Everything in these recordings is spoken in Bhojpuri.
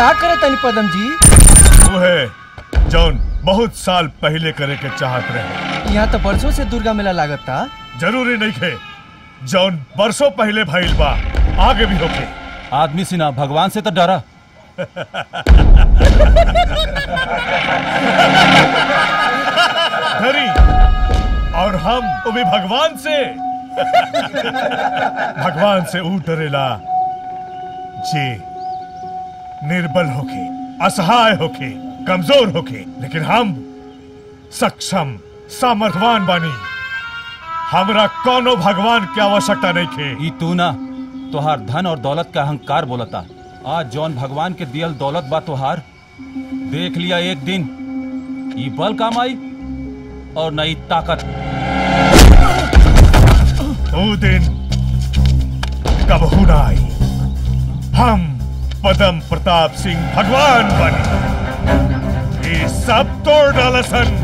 का करे तनी पदम जी उहे जौन बहुत साल पहले करे के चाहत रहे यहाँ तो बरसों से दुर्गा मेला लागत था जरूरी नहीं खे जौन बरसों पहले भइल बा आगे भी होके आदमी सिना भगवान से तो डरा धरी और हम वो भी भगवान से भगवान से ऊ डरेला जे निर्बल होके असहाय होके कमजोर होके लेकिन हम सक्षम सामर्थवान बानी हमरा कोनो भगवान की आवश्यकता नहीं खे ई तू ना तोहार धन और दौलत का अहंकार बोलता आज जौन भगवान के दियल दौलत बा तोहार देख लिया एक दिन ई बल काम आई और नई ताकत वो दिन कब ना आई हम पदम प्रताप सिंह भगवान बने ये सब तोड़ डालसन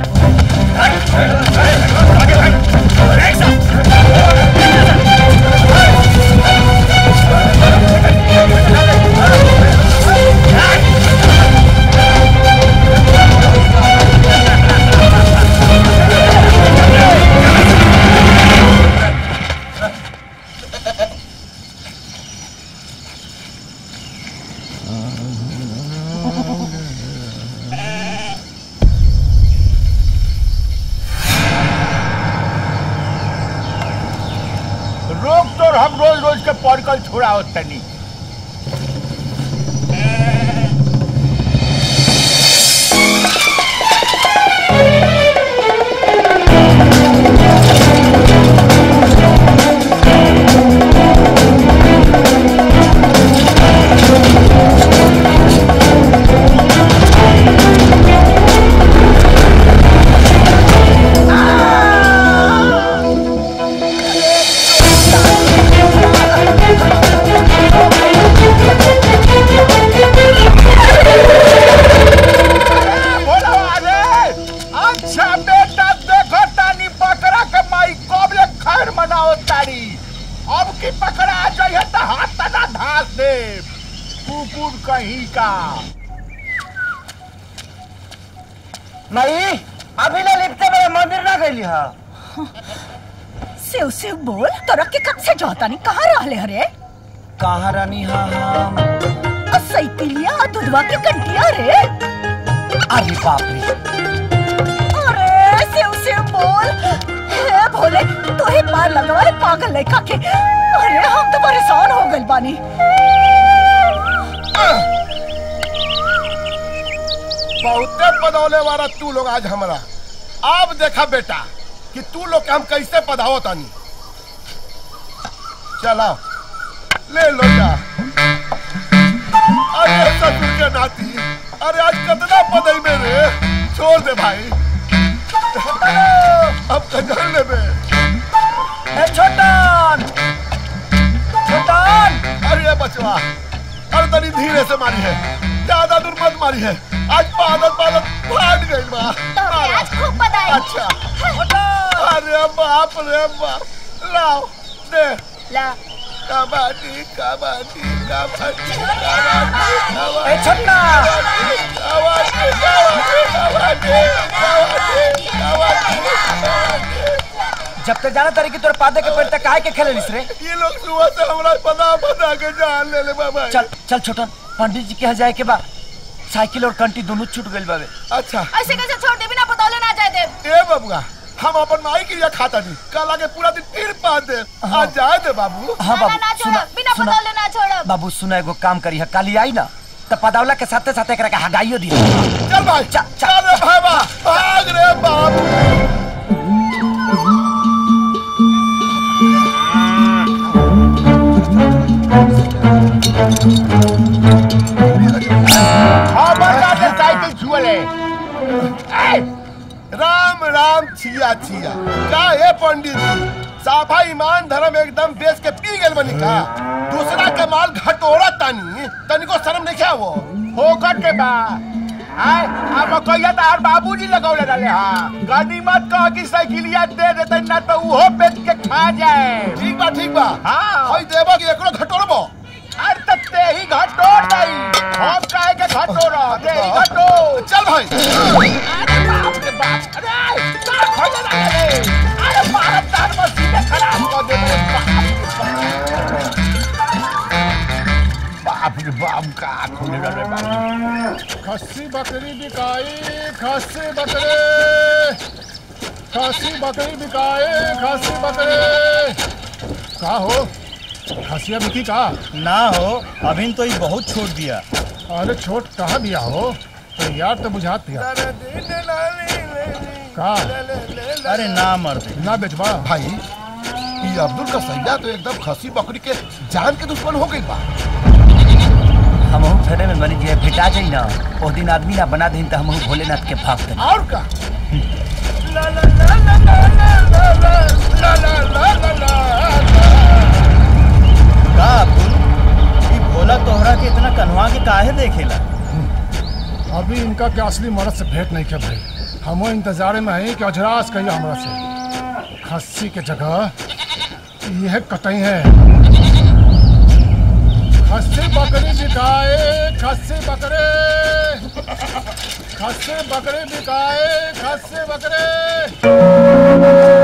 रोक तो हम रोज रोज के पड़कल छोड़ा तनी बोलो अरे अच्छा बेटा देखो तानी बकरा के माई कब ले खैर मनाओ तारी अब की पकड़ा आ जाइए तो हाथ तना धास दे कुकुर कहीं का नहीं अभी ना लिपटे मेरे मंदिर ना गई हा शिव शिव बोल तोरा के कब से जोता नहीं कहाँ रहले हरे कहाँ रानी हाँ हम और साइकिलिया और दूधवा के कंटिया रे अरे बाप रे अरे शिव शिव बोल हे भोले तू ही पार लगवा पागल लड़का के अरे हम तो परेशान हो गए बानी बहुते पदौले वाला तू लोग आज हमारा अब देखा बेटा कि तू लोग के हम कैसे पधावो तानी चला ले लो जा अरे ससुर के नाती अरे आज कितना पदई में रे छोड़ दे भाई अब कजर ले बे ए छोटन छोटन अरे बचवा अरे तनी धीरे से मारी है ज्यादा दूर मत मारी है आज पादत पादत फाट गई बा आज खूब बधाई अच्छा अरे बाप रे बाप लाओ दे ला कबड्डी कबड्डी कबड्डी कबड्डी ए छोटना कबड्डी कबड्डी कबड्डी कबड्डी जब तक जाना तारी की तोर पादे के पेड़ तक काहे के खेले लिस रे ये लोग सुबह से हमरा पता पता के जान ले ले बाबा चल चल छोटन पंडित जी के यहाँ जाए के बाद साइकिल और कंटी दोनों छूट गइल बावे अच्छा ऐसे कैसे छोड़ दे बिना बतौले ना जाए दे ए बबुआ हम अपन माई के लिए खाता नहीं कल आके पूरा दिन तीर पा दे आज जाए दे बाबू हाँ ना, ना, बाबू ना सुना छोड़ो बिना सुना बतौले ना छोड़ो बाबू सुना एगो काम करी है काली आई ना तो पदावला के साथे साथे एकरा के हगाइयो दी चल भाई चल, चल। चल रे भाई बा भाग रे बाप साइकिल छुअले राम राम छिया छिया का हे पंडित जी साफा ईमान धर्म एकदम बेच के पी गेल बनी का दूसरा के माल घटोरा तानी तनिको शर्म नहीं क्या वो होकर के बा आय अब कहिया तो हर बाबूजी लगौले रहले हां गाड़ी मत कह कि साइकिलिया दे देते ना तो उहो बेच के खा जाए ठीक बा ठीक बा हां होई देबो कि एकरो घटोरबो अरे तब ते ही घटोर दई हम काहे के बाप रे बाप का खोले रे बाप खस्सी बकरी बिकाई खस्सी बकरे खस्सी बकरी बिकाए खस्सी बकरे का हो खसिया बिकी का ना हो अभी तो ये बहुत छोड़ दिया अरे छोट कहाँ दिया हो तो यार तो बुझात दिया का अरे ना मर्द ना बेचबा भाई ये अब्दुल का सैया तो एकदम खसी बकरी के जान के दुश्मन हो गई बा हमहू फेरे में बनी जे भेटा जाई ना ओ दिन आदमी ना बना दही तो हमहू भोलेनाथ के भक्त हई। और का ला ला ला ला ला ला ला ला ला ला ला ला का अब्दुल ये भोला तोहरा के इतना कन्हवा के काहे देखेला अभी इनका के असली मर्द से भेंट नहीं किया भाई हमो इंतजार में है कि अजरास कहिए हमरा से खस्सी के जगह यह कतई है खस्सी बकरी बिकाए खस्सी बकरे खस्सी बकरी बिकाए खस्सी बकरे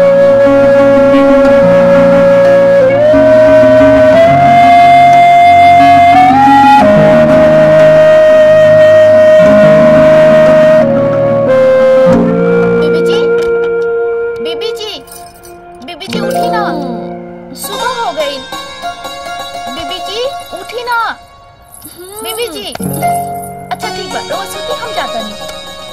बीबी जी बीबी जी बीबी जी उठी ना सुबह हो गई बीबी जी उठी ना बीबी जी अच्छा ठीक बा रोज सोती हम जाता नहीं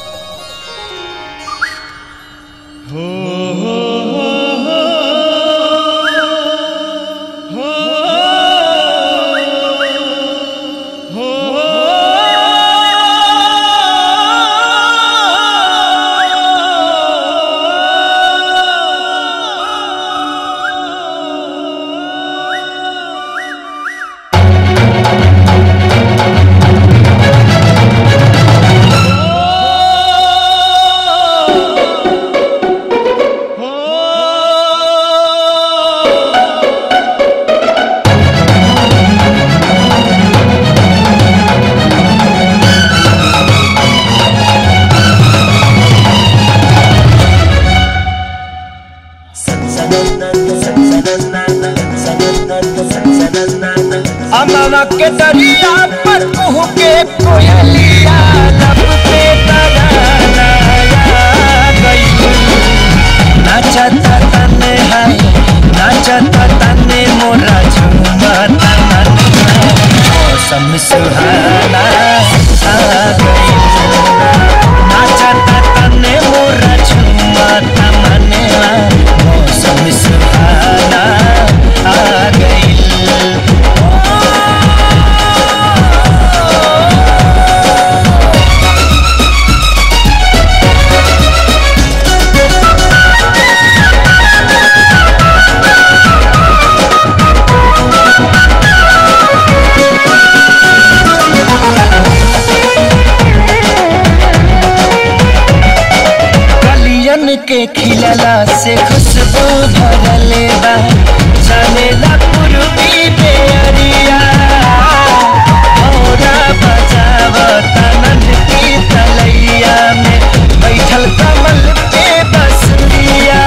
अमवा के दरिया पर कुहू के कोयलिया लब पे तराना गई नाचता तने हाय नाचता तने मोरा झूमता मनवा मौसम सुहाना आ गई नाचता तने मोरा झूमता मनवा मौसम सुहाना आ गई कलियन के खिलला से खुशबू भरले बा चलेला पूर्वी बेअरिया औरा बजावता नंद की तलैया में बैठल कमल पे बसरिया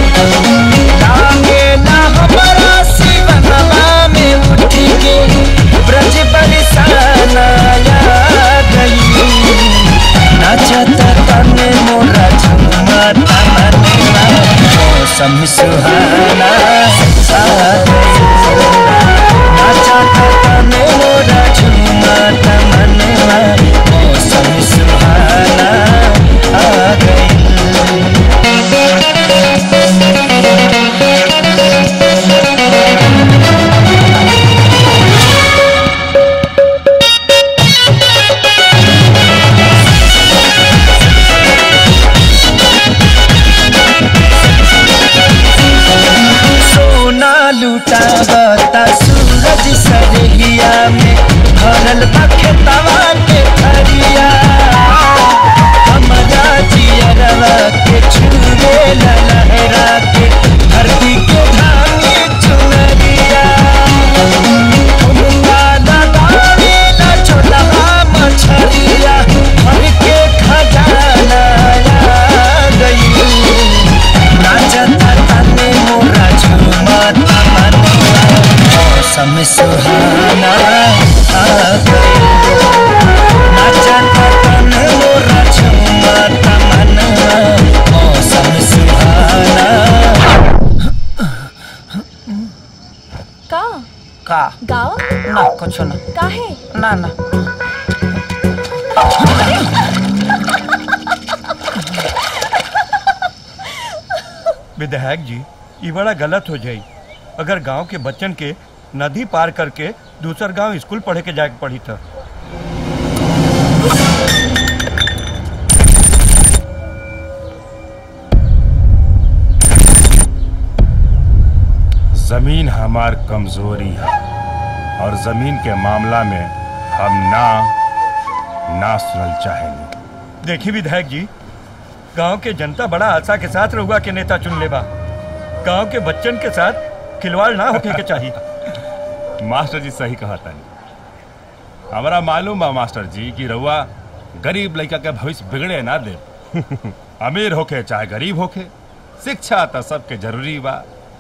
लागे ना हमारा शिवनवा में उठ के ब्रज बरसाना आ गई नाचता तने मोरा झुमता मनवा मौसम सुहाना आ गई नाचता तने मोरा झुमता मनवा मौसम सुहाना आ गई सोना लुटावता सूरज सरहिया में भरल बा खेतवा के फरिया हमरा जियरवा के छुए ला लहरा के धरती के धानी चुनरिया उनका लगावे ला छोटा मछरिया भर के खजाना आ गई नाचता तने मोरा झूमता मनवा मौसम सुहाना आ का का गाओ ना कुछ ना काहे ना ना विधायक जी ये बड़ा गलत हो जाई अगर गांव के बच्चन के नदी पार करके दूसर गांव स्कूल पढ़े के जाके पड़ी था जमीन हमार कमजोरी है और जमीन के मामला में हम ना ना सुनल चाहेंगे देखी विधायक जी गांव के जनता बड़ा आशा के साथ रहुआ के नेता चुन लेबा गांव के बच्चन के साथ खिलवाड़ ना होके के चाहिए मास्टर जी सही कहा तानी हमारा मालूम बा मास्टर जी कि रउआ गरीब लड़का के भविष्य बिगड़े ना दे अमीर होके चाहे गरीब होके शिक्षा तो सबके जरूरी बा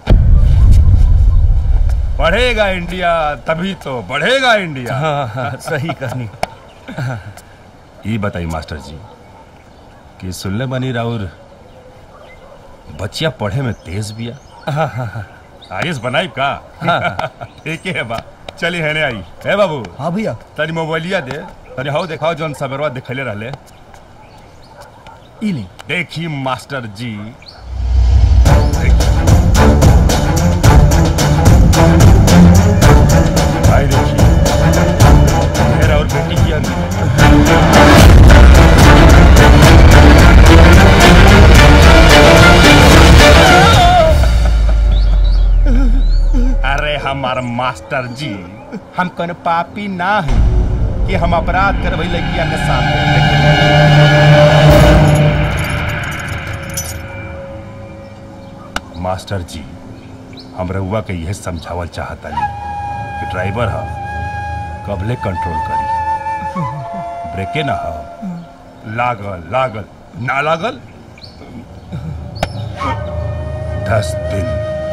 पढ़ेगा इंडिया तभी तो बढ़ेगा इंडिया हाँ हाँ सही कहनी ये बताई मास्टर जी कि सुनले बनी राउर बच्चिया पढ़े में तेज बिया हाँ हाँ हाँ आईएस बनाई का ठीक है बा चली हेने आई हे बाबू हाँ भैया तनी मोबाइलिया दे तनी हाउ देखाओ जौन सबरवा दिखले रहले इली देखी मास्टर जी भाई देखिए मेरा और बेटी की अंदर अरे हमार मास्टर जी हम कौन पापी ना है कि हम अपराध करबै लगिया के साथ मास्टर जी हम रउआ के यह समझावल चाहता कि ड्राइवर ह कबले कंट्रोल करी ब्रेके ना हो लागल लागल ना लागल दस दिन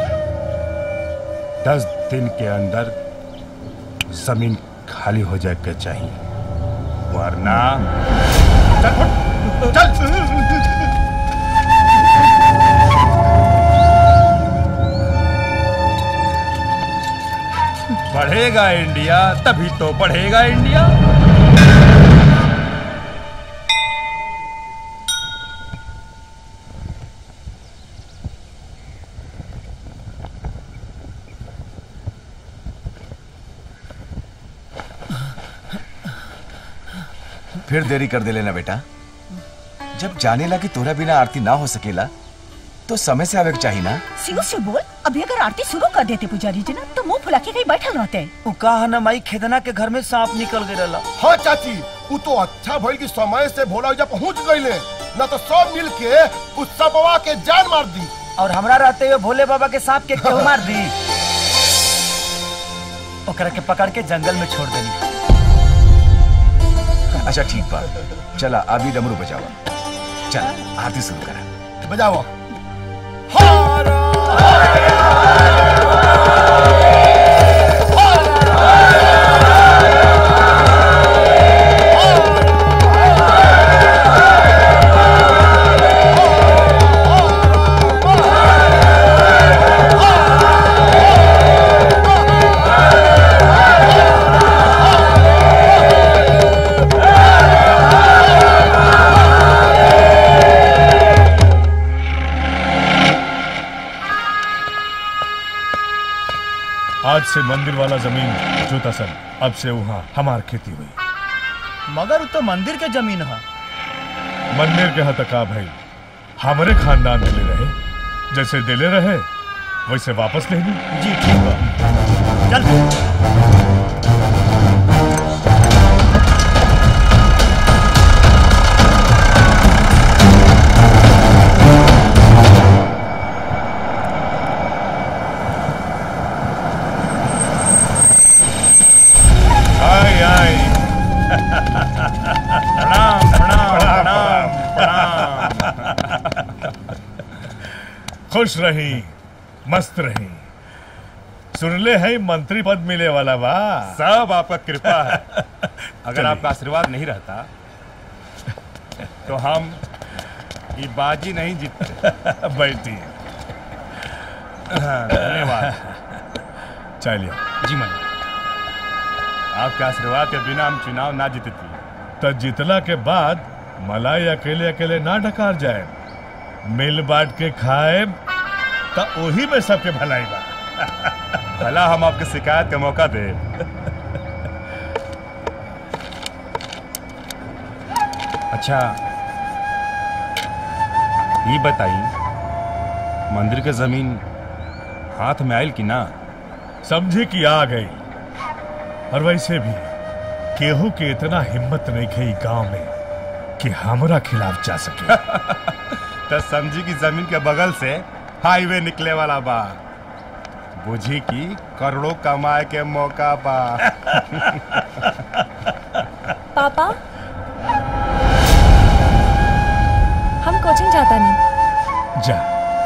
दस दिन के अंदर जमीन खाली हो जाए के चाहिए वरना चल फुट, चल बढ़ेगा इंडिया तभी तो बढ़ेगा इंडिया फिर देरी कर दे लेना बेटा जब जाने लगी तोरा बिना आरती ना हो सकेला तो समय से आवे के चाहिए ना शिव शिव बोल अभी अगर आरती शुरू कर देते पुजारी जी ना तो मुंह फुला के कहीं बैठल रहते उ कहा ना माई खेदना के घर में सांप निकल गए रहला हाँ चाची वो तो अच्छा भइल कि समय से भोला जब पहुंच गईले न तो सब मिल के उस सबवा के जान मार दी और हमरा रहते हुए भोले बाबा के सांप के क्यों मार दी ओकरा के पकड़ के जंगल में छोड़ देनी अच्छा ठीक बा चला अभी डमरू बजावा चल आरती शुरू करा बजाओ आज से मंदिर वाला जमीन जोता सन अब से वहाँ हमार खेती हुई मगर उ तो मंदिर के जमीन है मंदिर के हतका भाई हमारे खानदान दिले रहे जैसे दिले रहे वैसे वापस ले ली जी ठीक बा चल आई आई प्रणाम प्रणाम प्रणाम प्रणाम खुश रही मस्त रही सुनले है मंत्री पद मिले वाला बा सब आपका कृपा है अगर आपका आशीर्वाद नहीं रहता तो हम ये बाजी नहीं जीतते बैठी धन्यवाद चलिए जी मालिक आपके आशीर्वाद के बिना हम चुनाव ना जीतती तो जितला के बाद मलाई अकेले अकेले ना ढकार जाए मिल बांट के खाए तो वही में सबके भलाई बा भला हम आपके शिकायत का मौका दे अच्छा ये बताई मंदिर के जमीन हाथ में आयल कि ना समझे कि आ गई और वैसे भी केहू के इतना हिम्मत नहीं गई गांव में कि हमरा खिलाफ जा सके तो समझी की जमीन के बगल से हाईवे निकले वाला बा बुझी की करोड़ों कमाए के मौका बा पापा हम कोचिंग जाता नहीं जा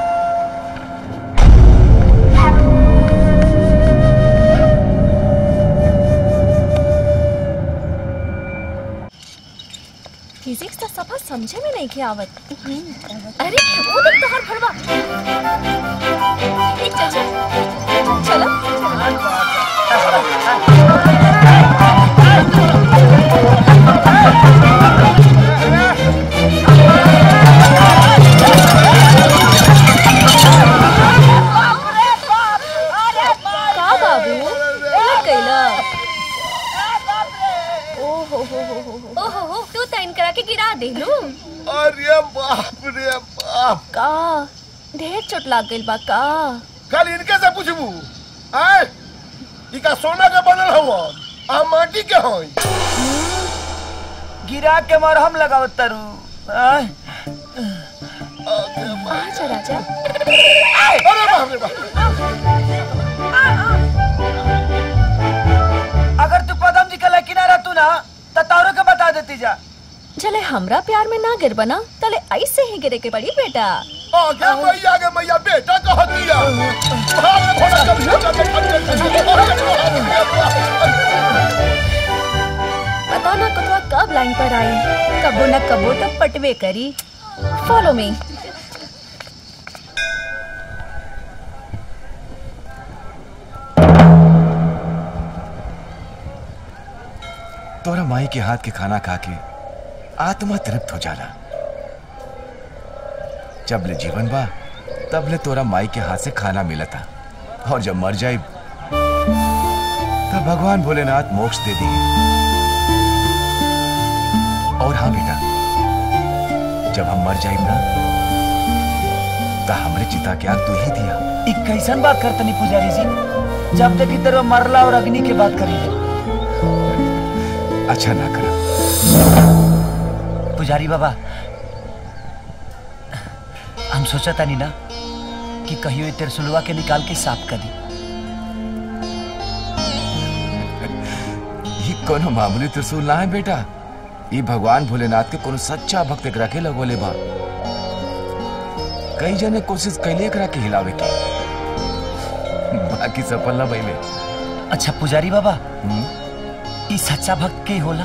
फिजिक्स तो सफा समझे में नहीं के आवत अरे वो देख तो हर फड़वा एक चल चल चलो का बाबू उलट गईला ओ हो हो हो हो हो हो हो तू तो इनकरा के गिरा देलू अरे बाप रे बाप का ढेर चोट लाग गइल बा का कल इनके से पूछबू आय इका सोना के बनल हवा आ माटी के हई गिरा के मरहम लगाओ तरु आय, अच्छा राजा अरे बाप रे बाप अगर तू पदम जी के किनारा तू ना तो तारो के बता देती जा चले हमरा प्यार में ना गिर बना तले ऐसे ही गिरे के पड़ी बेटा आगे मैया आगे मैया बेटा कह दिया भाग रे घोड़ा कब से कब पता ना कुतवा कब लाइन पर आई कबो न कबो तो पटवे करी फॉलो मी तोरा माई के हाथ के खाना खा के आत्मा तृप्त हो जाला जब ले जीवन बा तब ले तोरा माई के हाथ से खाना मिला था और जब मर जाए तब भगवान भोलेनाथ मोक्ष दे दिए और हाँ बेटा जब हम मर जाए ना तो हमरे चिता के आग तू ही दिया ई कैसन बात करतनी पुजारी जी जब देखी तेरे मरला और अग्नि की बात करी ले अच्छा ना करा पुजारी बाबा हम सोचा था ना कि कहियो ये तिरसुलवा के निकाल के साफ कर दी ये कोनो मामूली त्रिशूल ना है बेटा ये भगवान भोलेनाथ के कोनो सच्चा भक्त एकरा के लगोले बा कई जने कोशिश कैले एकरा के हिलावे के बाकी सफल ना भइले अच्छा पुजारी बाबा ई सच्चा भक्त के होला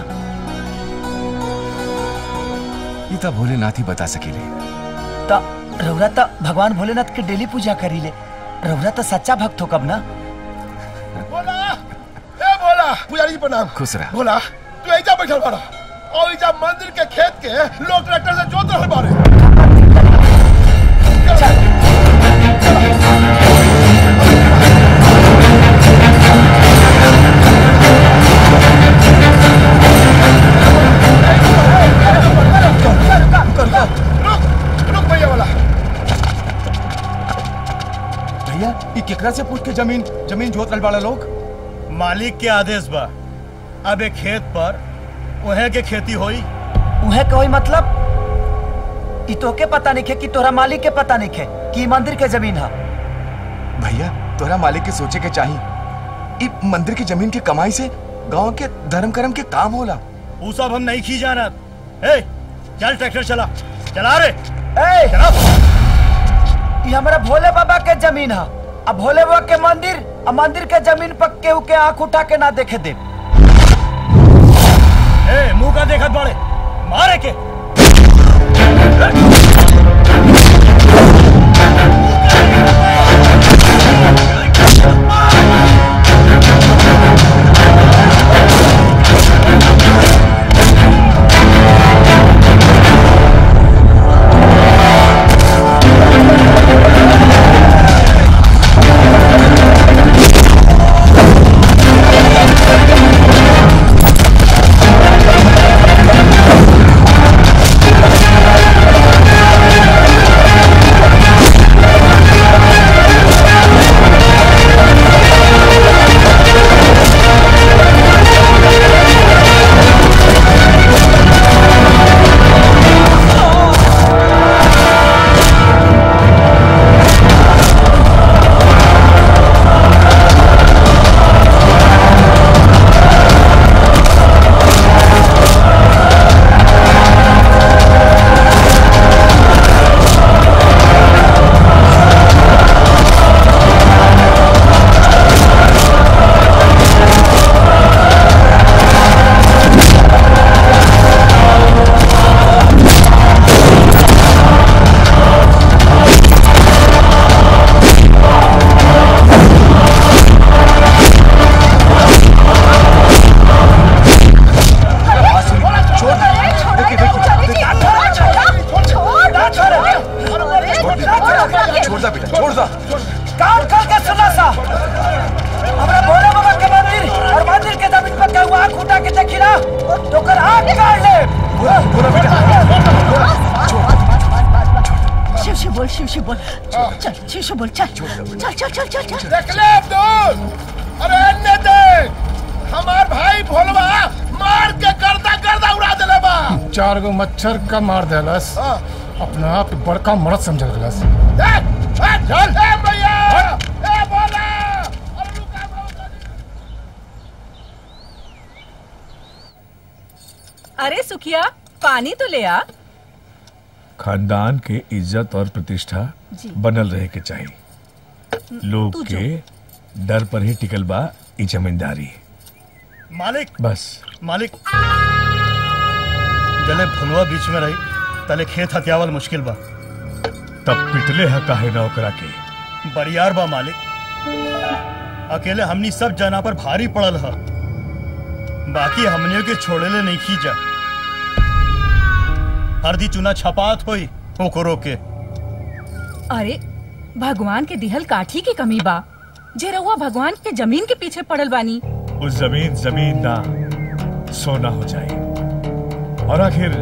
ये तो भोलेनाथ ही बता सकेले त रौरा त भगवान भोलेनाथ के डेली पूजा करी ले रौरा त सच्चा भक्त हो कब ना बोला ए बोला पुजारी जी प्रणाम खुश रह बोला तू ऐजा बैठल बाड़ा और ऐजा मंदिर के खेत के लोग ट्रैक्टर से जोत रहल बाड़े रुक रुक भैया वाला भैया ये केकरा से पूछ के जमीन जमीन जोत रहल बाड़ा लोग मालिक के आदेश बा अब एक खेत पर उहे के खेती होई उहे कोई मतलब ई तोके पता नहीं है कि तोरा मालिक के पता नहीं है कि ई मंदिर के जमीन है भैया तोरा मालिक के सोचे के चाहिए ई मंदिर की जमीन की कमाई से गांव के धर्म कर्म के काम होला ऊ सब हम नहीं खी जाना ए चल ट्रैक्टर चला चला रे ए ई हमरा भोले बाबा के जमीन है अब भोले बाबा के मंदिर आ मंदिर के जमीन पर केहू के आंख उठा के ना देखे दे ए मुंह का देखत बड़े मारे के शिव शिव बोल चल शिव शिव बोल चल चल चल चल चल चल देख ले अब्दुल अरे अन्य देख हमार भाई भोलवा मार के गर्दा गर्दा उड़ा देले बा चार गो मच्छर का मार देलस अपना आप बड़का मरद समझ गलस ए, ए, चल ए भैया ए भोला अरे सुखिया पानी तो ले आ खानदान के इज्जत और प्रतिष्ठा जी। बनल रहे के चाहिए लोग तू जो। के डर पर ही टिकल बा ई जमींदारी मालिक बस मालिक जले भुलवा बीच में रही तले खेत हथियावल मुश्किल बा तब पिटले है काहे ना ओकरा के बरियार बा मालिक अकेले हमनी सब जना पर भारी पड़ल ह बाकी हमनियों के छोड़ेले नहीं खींचा हरदी चुना छपात होई ओकरो के अरे भगवान के दिहल काठी की कमी बा जे रउआ भगवान के जमीन के पीछे पड़ल बानी उस जमीन जमीन ना सोना हो जाए और आखिर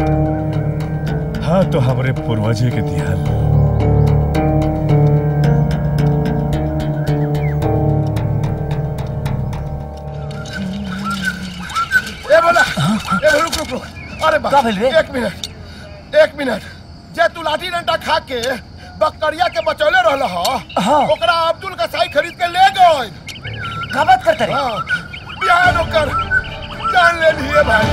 हाँ तो हमारे पूर्वजे के दिया ए बोला ए रुक रुक रुक अरे बा एक मिनट एक मिनट जे तू लाठी डंडा खा के बकरिया के बचौले रहल ह हाँ। ओकरा अब्दुल का साई खरीद के ले गए का बात करते रे हाँ बिहान ओकर जान ले लिए भाई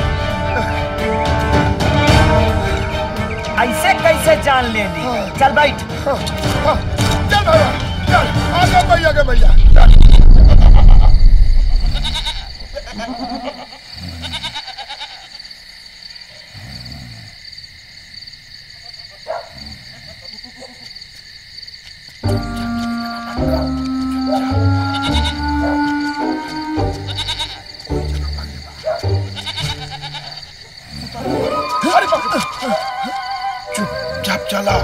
ऐसे कैसे जान ले ली चल बैठ चल भैया चल आगे भैया के भैया चल अरे बाप रे। चुपचाप चला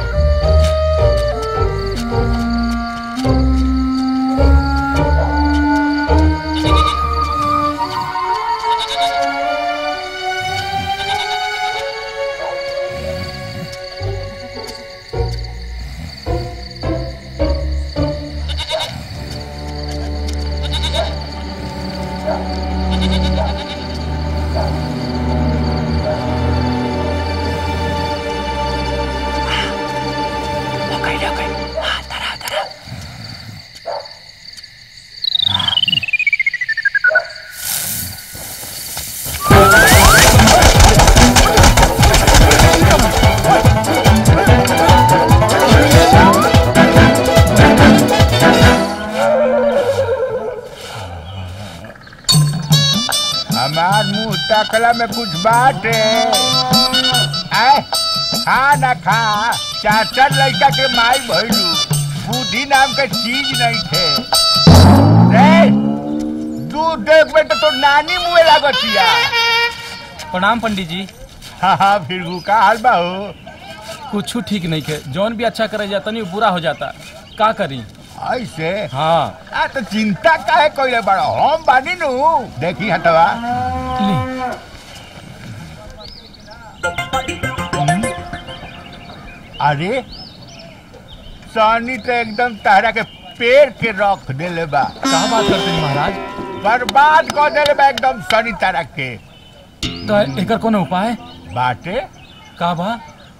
हमार मुंह तकला में कुछ बात है आए खा ना खा चार चार लड़का के माई भइलू बुद्धि नाम के चीज नहीं थे रे दूध देख में तो, तो नानी मुँह लागतिया प्रणाम पंडित जी हाँ हाँ फिर का हाल बा हो कुछ ठीक नहीं के जौन भी अच्छा करे जाता नहीं बुरा हो जाता का करी ऐसे हाँ आ तो चिंता काहे कोई बड़ा हम बानी नु देखी हटवा हम्म। अरे सानी तो एकदम तारा के पेड़ के रख देले बा कहा बात करते हैं महाराज बर्बाद कर देले बा एकदम सानी तारा के तो एकर कोनो उपाय बाटे का बा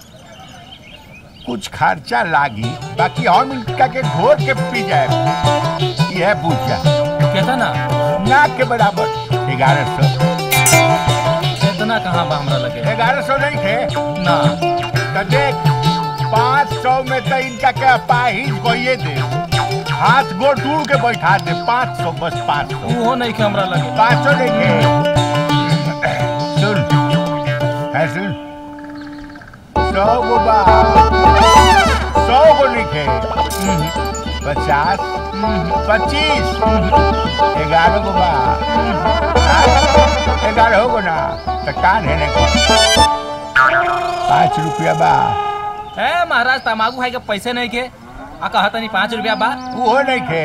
कुछ खर्चा लागी बाकी हम इनका के घोर के पी जाए यह पूछा कहता ना ना के बराबर ग्यारह सौ इतना कहाँ बा हमरा लगे ग्यारह सौ नहीं थे ना तो देख पाँच सौ में तो इनका क्या पाहिज कोई दे हाथ गोड़ टूट के बैठा दे पाँच सौ बस पाँच सौ वो नहीं के हमरा लगे पाँच सौ नहीं थे सुन है सुन सौ गो बा सौ गो लिखे पचास पच्चीस ग्यारह गो बा ग्यारह हो गो ना तो कान है नहीं पाँच रुपया बा ए महाराज तमाकू खाए के पैसे नहीं के आ कहा तनी पाँच रुपया बा वो नहीं खे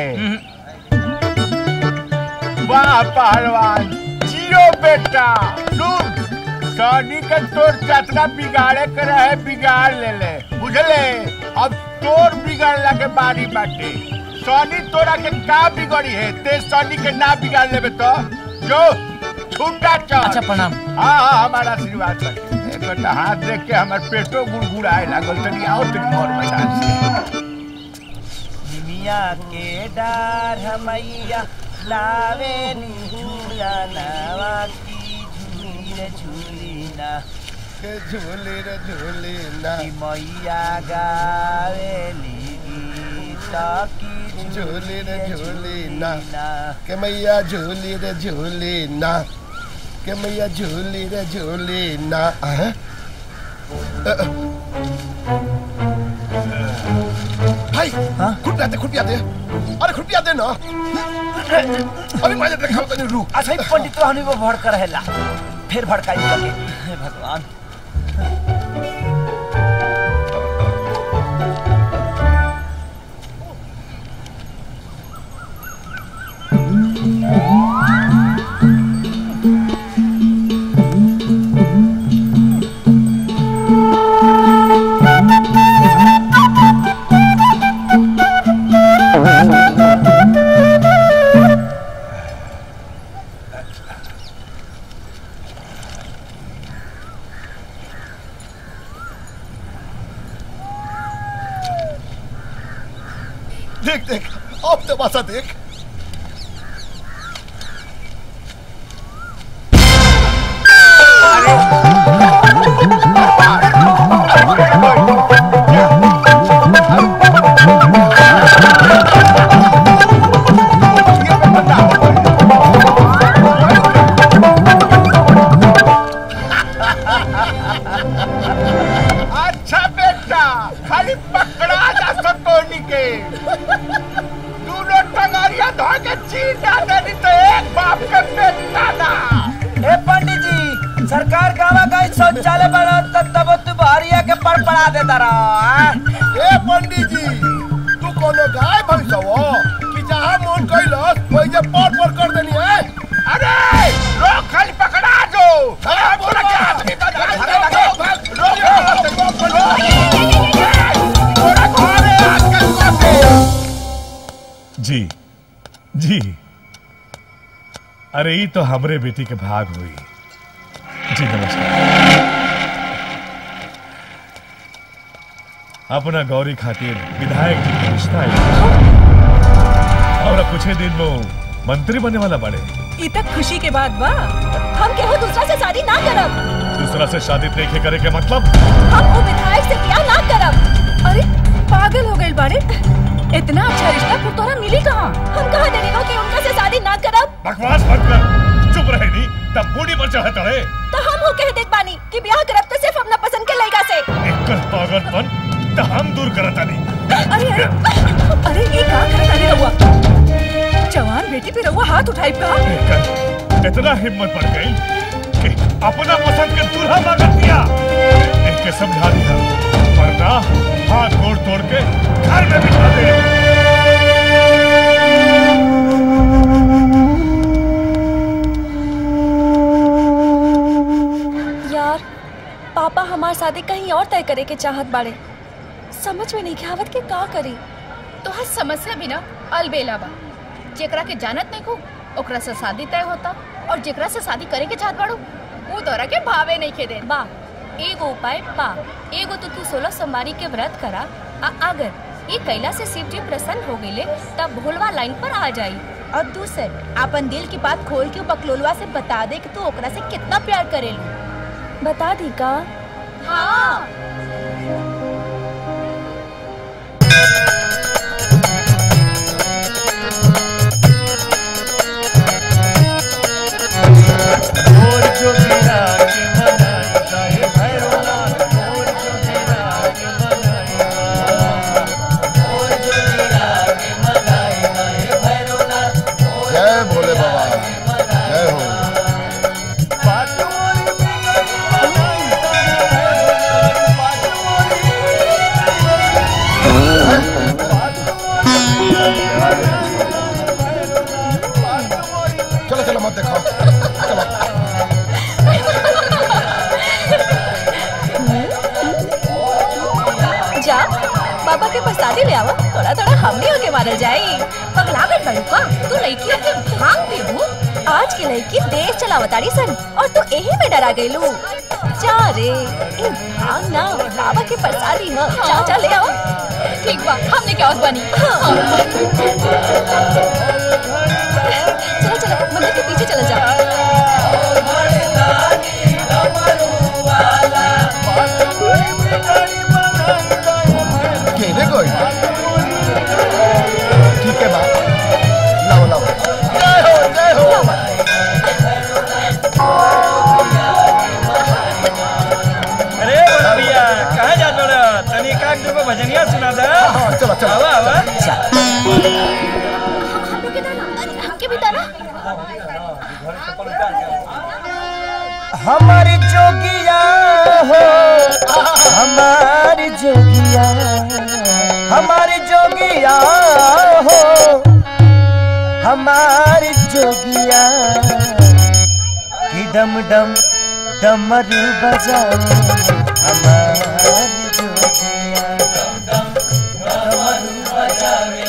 वाह पहलवान जियो बेटा सुन सोनी के तोर चतना बिगाड़े के रहे बिगाड़ ले ले बुझले अब तोर बिगड़ला के बारी बाटे सनी तोरा के का बिगड़ी है ते सनी के ना बिगाड़ लेबे तो जो छूटा चल अच्छा, प्रणाम। हाँ हाँ हमारा आशीर्वाद कर एक बेटा हाथ देख के हमार पेटो गुड़गुड़ाए लागल तनी आओ तनी मोर मैदान से निमिया के डार हमैया लावे नी झूला नावा की झूली रे झूली ना झूली रे झूली ना मैया गावेली गीत की झूली रे झूली ना के मैया झूली रे झूली ना के मैया झूली रे झूली ना हैं? अ, अ। भाई खुटिया दे खुटिया दे अरे खुटिया दे ना अरे मैं देखा तनी रू अच्छा ही पंडित तो हनी वो भड़क रहेला फिर भड़काई लगे हे भगवान देख देख अब तमाशा देख अच्छा बेटा खाली पकड़ा जा सतोनी के दोनों टंगारिया धो के चीर डाले तो एक बाप के बेटा ना ए पंडित जी सरकार गावा गई शौचालय बना तब तब तू बहरिया के पर पड़ा देता रहा ए पंडित जी तू कोनो गाय भैंस हो कि जहाँ मन कैलस वही जे पर पर कर देनी है अरे लोग खाली पकड़ा जो अरे बोला क्या आदमी बजा घरे लगे लोग थोड़ा घरे आजकल कोते जी जी अरे ये तो हमरे बेटी के भाग हुई जी नमस्कार अपना गौरी खातिर विधायक जी का रिश्ता है और अब कुछ ही दिन में वो मंत्री बनने वाला बड़े ई तक खुशी के बाद बा हम केहू दूसरा से शादी ना करब दूसरा से शादी देखे करे के मतलब हम वो विधायक से ब्याह ना करब अरे पागल हो गए बाड़े इतना अच्छा रिश्ता फिर तोरा मिली कहाँ हम कहा देने को कि उनका से शादी ना करब बकवास मत कर चुप रहे नहीं तब बूढ़ी पर चाहता है तो हम हो कह देत बानी कि ब्याह करब तो सिर्फ अपना पसंद के लड़का से एक पागलपन तो हम दूर करता नहीं अरे अरे अरे ये का करत अरे रहुआ जवान बेटी पे रहुआ हाथ उठाई का इतना हिम्मत बढ़ गई कि अपना पसंद के दूल्हा मांग दिया एक के समझा दिया वरना हाथ गोड़ तोड़ के घर में बिठा दे यार पापा हमार शादी कहीं और तय करे के चाहत बाड़े समझ में नहीं के आवत के का करी तोहर समस्या भी ना अलबेला बा जेकरा के जानत नहीं को ओकरा से शादी तय होता और जेकरा से शादी करे के चाहत बाड़ू वो तोरा के भावे नहीं खे दे बा एगो उपाय बा एगो तो तू सोलह सोमवारी के व्रत करा आ अगर ये कैला से शिव जी प्रसन्न हो गए तब भोलवा लाइन पर आ जाई और दूसर अपन दिल की बात खोल के बकलोलवा से बता दे कि तू ओकरा से कितना प्यार करेलू बता दी का हाँ और जो गिरा के मनाएगा हे भैरवनाथ और जो गिरा के मनाएगा और जो गिरा के मनाएगा हे भैरवनाथ जय भोले बाबा जय हो चलो चलो मत देखो जा बाबा बाबा के प्रसादी ले आवा थोड़ा थोड़ा हमने होके मारल जाई पगला गई बड़ू का तू लड़की के भांग पीबू आज की लड़की देश चलावताड़ी सन और तू यही में डरा गईलू जा रे इन भांग ना बाबा के प्रसादी ह जा जा ले आओ ठीक बा हमने क्या होत बनी चलो चलो मंदिर के पीछे चला जा केने कोई ठीक है बात लाओ लाओ जय हो जय हो अरे बड़ा भैया कहाँ जा बड़ा तनी काक दो भजनिया सुना दे चलो चलो आवा आवा हमके भी तारा हमारी जोगिया हो हमारी जोगिया हमारी जोगिया हो हमारी जोगिया कि डम डम डमरू बजाओ हमारी जोगिया डमरू बजावे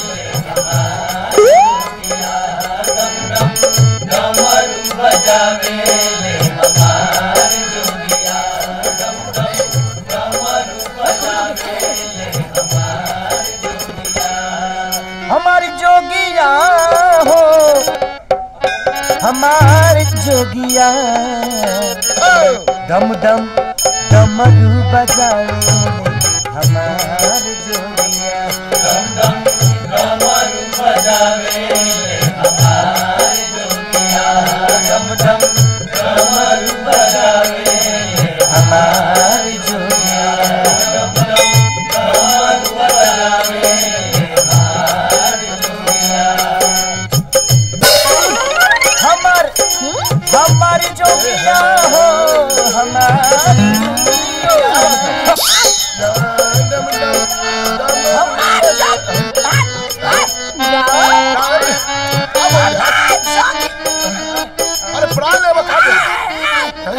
डमरू बजावे हमारी जोगिया हो हमारी जोगिया डम डम डमरू बजाए हमारी जोगिया डम डम डमरू बजावे हमारी जोगिया डम डम डमरू बजावे हमारी जोगिया डम डम डमरू बजावे हमार हमारी जोगिया हो हमारी अरे प्राण ले बखा दे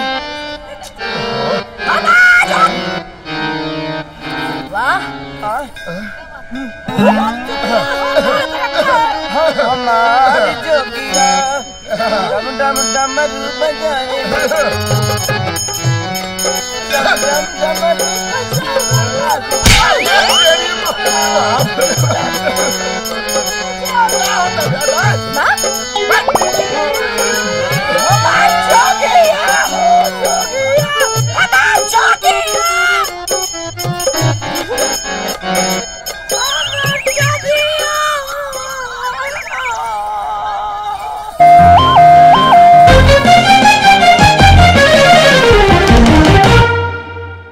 हमारी जोगिया डम डम डमरू बजाए डम डम डमरू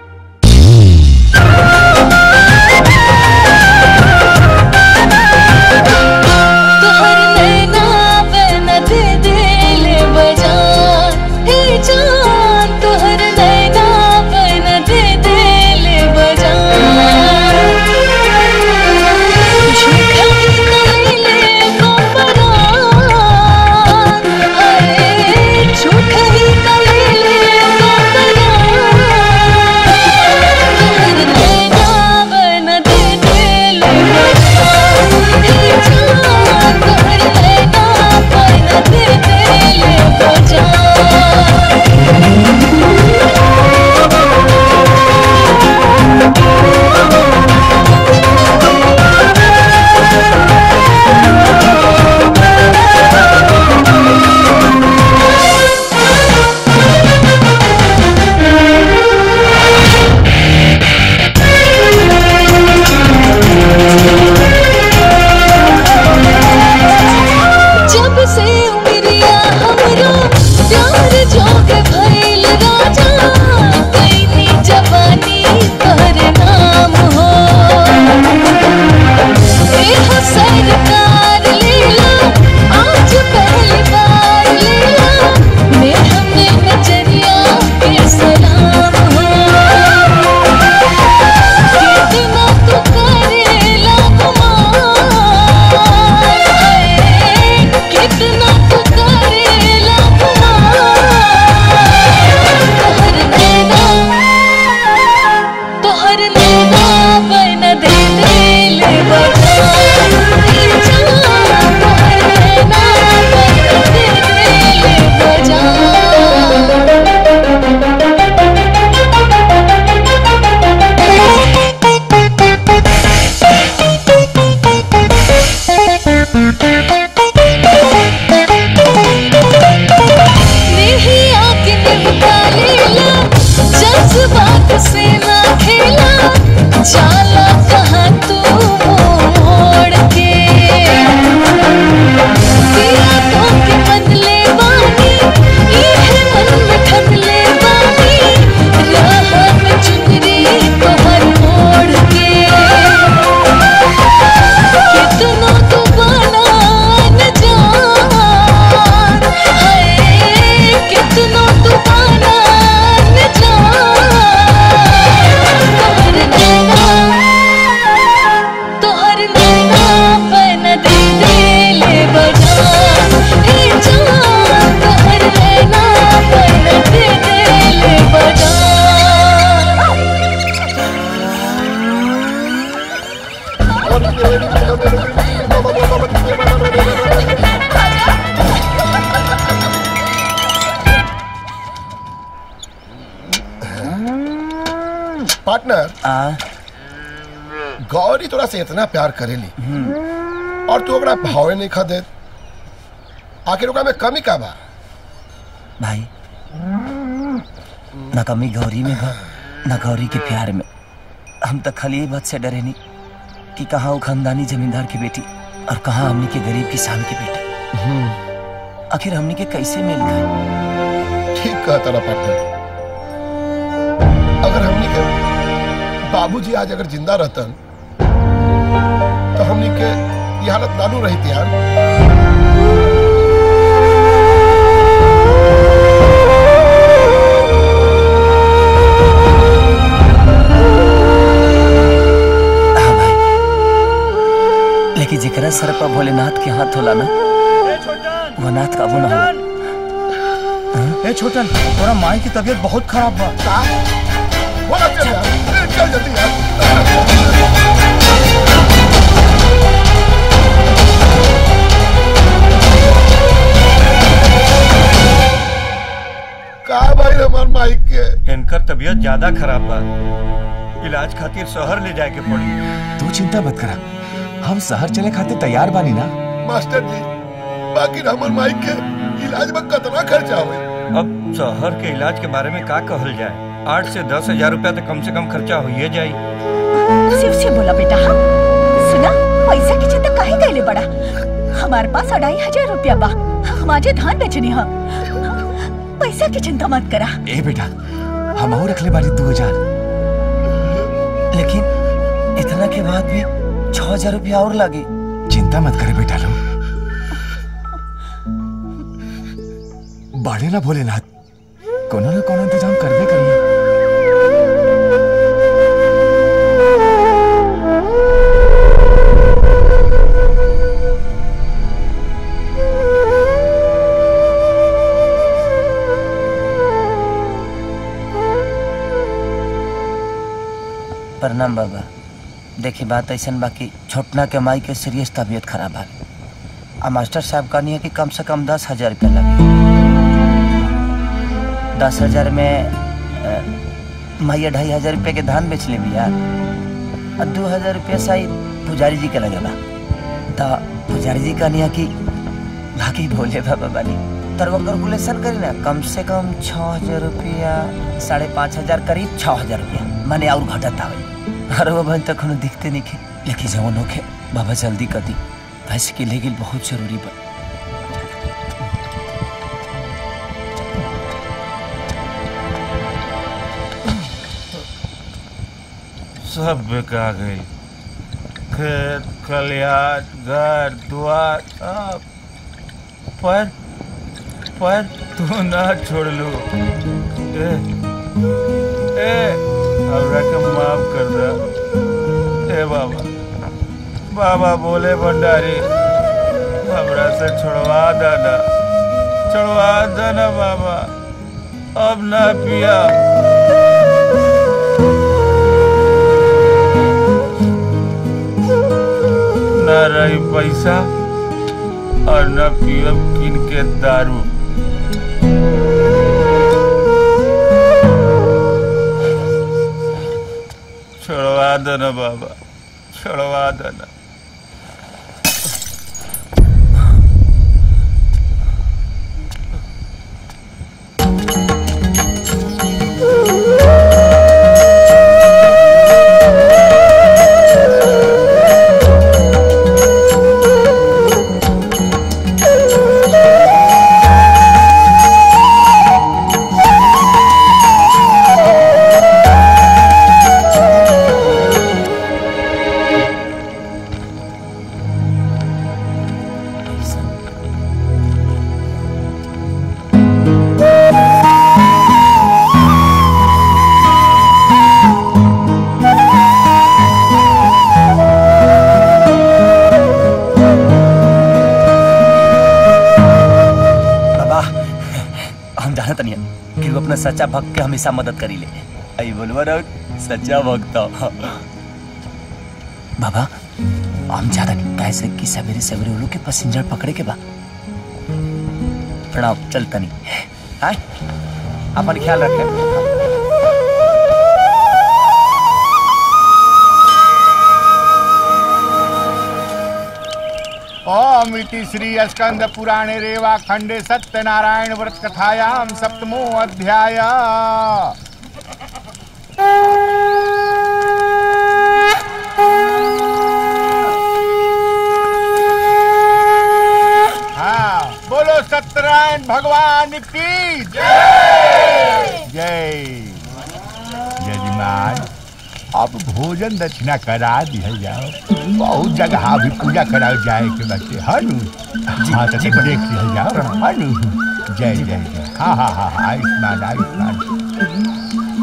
Thank पार्टनर गौरी तोरा से इतना प्यार करेली और तू ओकरा भावे नहीं खा दे आखिर ओकरा में कमी का बा भाई न कमी गौरी में बा न गौरी के प्यार में हम तो खाली ये बात से डरे नहीं कि कहाँ वो खानदानी जमींदार की बेटी और कहाँ हमनी के गरीब किसान की बेटी आखिर हमनी के कैसे मिल गए ठीक कहा तेरा पार्टनर अगर हमनी के बाबूजी आज अगर जिंदा रहतन तो हमनी के ये हालत नानू रही थी यार लेकिन जेकरा सर पर भोलेनाथ के हाथ होला ना वो नाथ काबू ना होला ए छोटन तोरा माई की तबीयत बहुत खराब बा बोला चल यार चल जल्दी यार का भाई हमार माइक के इनकर तबीयत ज्यादा खराब बा इलाज खातिर शहर ले जाए के पड़ी तू चिंता मत करा हम शहर चले खातिर तैयार बानी ना मास्टर जी बाकी हमार माइक के इलाज में कितना खर्चा हुए अब शहर के इलाज के बारे में का कहल जाए आठ से दस हजार रुपया तो कम से कम खर्चा हो ही जाई शिव से बोला बेटा हाँ सुना पैसा की चिंता काहे कैले बड़ा हमारे पास अढ़ाई हजार रुपया बा हम आजे धान बेचनी हा पैसा की चिंता मत करा ए बेटा हम और रख ले बानी दो हजार लेकिन इतना के बाद भी छह हजार रुपया और लागे चिंता मत करे बेटा लो बाड़े ना भोलेनाथ कोनो ना कोनो इंतजाम करबे करिए प्रणाम बाबा देखी बात ऐसा बाकी छोटना के माई के सीरियस तबीयत खराब है आ मास्टर साहब कहनी है कि कम से कम दस हजार रुपया लगे दस हजार में अ, माई ढाई हजार रुपया के धान बेच ले यार और दो हजार रुपया शायद पुजारी जी के लगेगा तो पुजारी जी कहनी है कि बाकी भोले बाबा बानी तर वो कैलकुलेशन करी ना कम से कम छः हजार रुपया साढ़े पाँच हजार करीब छः हजार रुपया माने और घटत आवे अरे वो बहन तक दिखते नहीं खे लेकिन जवन होखे बाबा जल्दी कर दी पैसे के लेगिल बहुत जरूरी बा सब बिका गई खेत खलिहान घर द्वार सब पर पर तू ना छोड़ लू ए, ए हमरा के माफ कर दे ए बाबा बाबा बोले भंडारी हमरा से छोड़वा देना छोड़वा देना बाबा अब ना पिया न रही पैसा और न पियब किन के दारू छोड़वा देना बाबा छोड़वा देना बाबा हम जाना तनिया कि वो अपना सच्चा भक्त के हमेशा मदद करी ले आई बोलवा रहो सच्चा भक्त हो। बाबा हम ज्यादा नहीं कैसे कि सवेरे सवेरे वो लोग के पैसेंजर पकड़े के बा प्रणाम चल तनी हाय अपन ख्याल रखे ओम इति श्री स्कंद पुराणे रेवा खंडे सत्यनारायण व्रत कथायाम सप्तमो अध्याय हाँ बोलो सत्यनारायण भगवान की जय जय यजमान अब भोजन दक्षिणा करा दिया जाओ बहुत जगह अभी पूजा करा जाए के बच्चे हनु हाँ तो देख लिया जाओ हनु जय जय जय हाँ हाँ हाँ हाँ, आयुष्मान आयुष्मान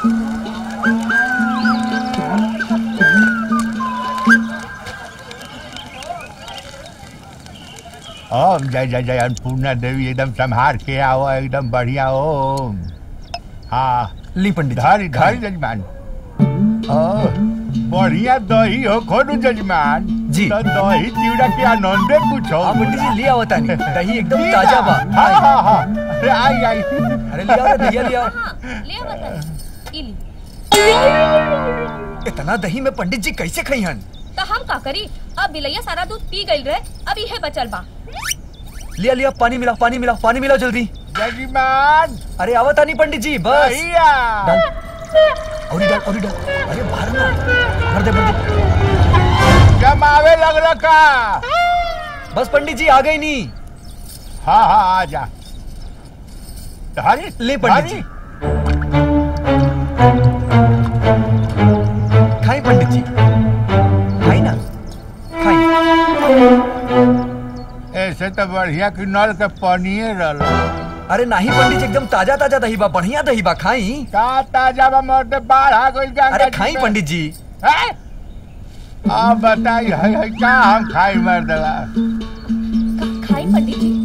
ओम जय जय जय अन्नपूर्णा देवी एकदम संहार के आओ एकदम बढ़िया ओम हाँ ली पंडित धरी धरी जजमान ओ बढ़िया दही हो खोडू जजमान जी। तो दही चिवड़ा के आनंदे कुछ हो हाँ, पंडित जी, ले आओ तानी। दही एकदम जी ताजा बा। हाँ हाँ हाँ अरे आई आई अरे ले आओ रे, दहिया ले आओ ले बता ई ली इतना दही में पंडित जी कैसे खई हन तो हम का करी अब बिलैया सारा दूध पी गई रहे अब इहे बचल बा लिया लिया पानी मिलाओ पानी मिलाओ पानी मिलाओ जल्दी जजमान अरे आओ तानी पंडित जी बस दहिया डाल और डाल और डाल अरे बाहर ना भर दे भर दे जमावे लग रखा बस पंडित जी आ गई नी हाँ हाँ आ जा धरी ले पंडित जी खाई पंडित जी खाई ना खाई ऐसे तो बढ़िया कि नल के पनिए रह अरे नहीं पंडित जी एकदम ताजा ताजा दही बा बढ़िया दही बा खाई का ताजा बा मर्द बाढ़ आ गइल गंगा अरे जी खाई में। पंडित जी हैं? अब बताई है, है का हम खाई मर्दला खाई पंडित जी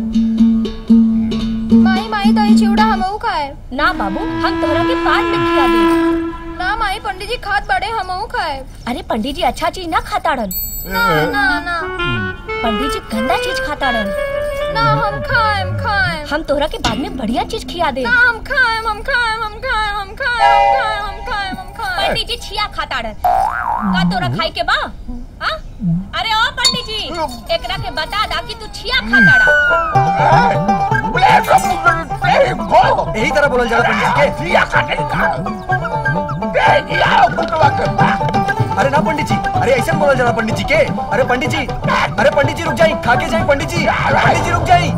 माई माई दही चिवड़ा हमहू खाए ना बाबू हम तोहरा के बाद में खिला दे ना माई पंडित जी खात बड़े हमहू खाए अरे पंडित जी अच्छा चीज ना खाताड़न ना ना ना पंडित जी गंदा चीज खाताड़न ना हम खाएम खाएम हम तोहरा के बाद में बढ़िया चीज खिया दे ना हम खाएम हम खाएम हम खाएम हम खाएम हम खाएम हम खाएम हम खाएम पंडित जी छिया खाताड़न का तोरा खाई के बा हाँ? अरे ओ पंडित जी एकरा के बता दा कि तू छिया खाताड़ा यही तरह बोलल जाला पंडित जी के अरे ना पंडित जी अरे ऐसे बोलल जाला पंडित जी के अरे पंडित जी अरे पंडित जी रुक जाई खा के जाई पंडित जी पंडित जी रुक जाई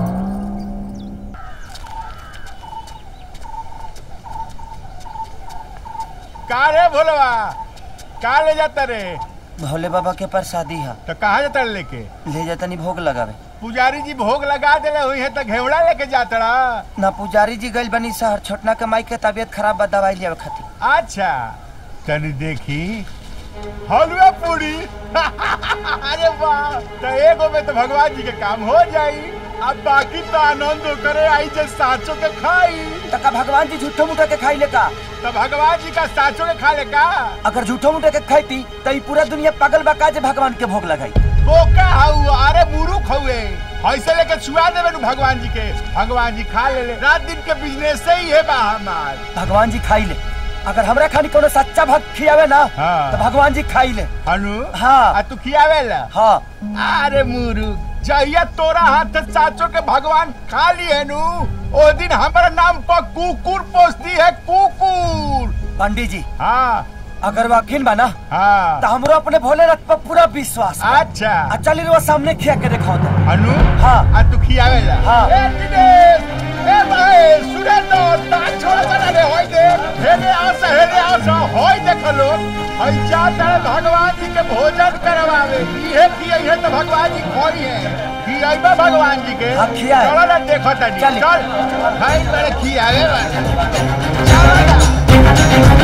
का रे भोलवा का ले जाता रे भोले बाबा के प्रसादी है तो कहाँ जाता रे लेके ले जाता नहीं भोग लगावे पुजारी जी भोग लगा देले हुई है तो घेवड़ा लेके जाता रहा ना पुजारी जी गइल बनी शहर छोटना के माई के तबीयत खराब बा दवाई लियावे खातिर अच्छा तनी देखी हलवा पूरी अरे वाह तो एगो में तो भगवान जी के काम हो जाई अब बाकी तो आनंद करे आई जे साचो के खाई तो का भगवान जी झूठो मूठो के खाई लेका तो भगवान जी का साचो के खा ले का अगर झूठो मूठो के खाईती तो ई पूरा दुनिया पागल बा का जे भगवान के भोग लगाई बोका हाउ अरे मुरुख हुए ऐसे लेके छुआ देवे नु भगवान जी के भगवान जी खा ले ले रात दिन के बिजनेस से ही है बा हमार भगवान जी खाई ले अगर हमरा खानी कोनो सच्चा भक्त खियावे ना हाँ। तो भगवान जी खाई ले हनु हाँ आ तू खियावे ला हाँ अरे मुरु जहिया तोरा हाथ से साचो के भगवान खा लिए नु ओ दिन हमारा नाम पर कुकुर पोसती है कुकुर पंडित जी हाँ अगर वाकिन बा ना हाँ तो हमरो अपने भोलेनाथ पर पूरा विश्वास बा। अच्छा आ चली रो सामने खिया के दिखाओ तो हनु हाँ आ तू खियावे ला हाँ। ए दिनेश ए भाई सुरेंद्र तार छोड़ कर रे होई दे हेले आस हेले आस होई देख लो हई जा तारे भगवान जी के भोजन करवावे इहे की है तो भगवान जी खोई है की आइबा भगवान जी के हाँ, खियाए। चलो ना देखो तनी चल। चल भाई मेरे खियावे वाला चलो ना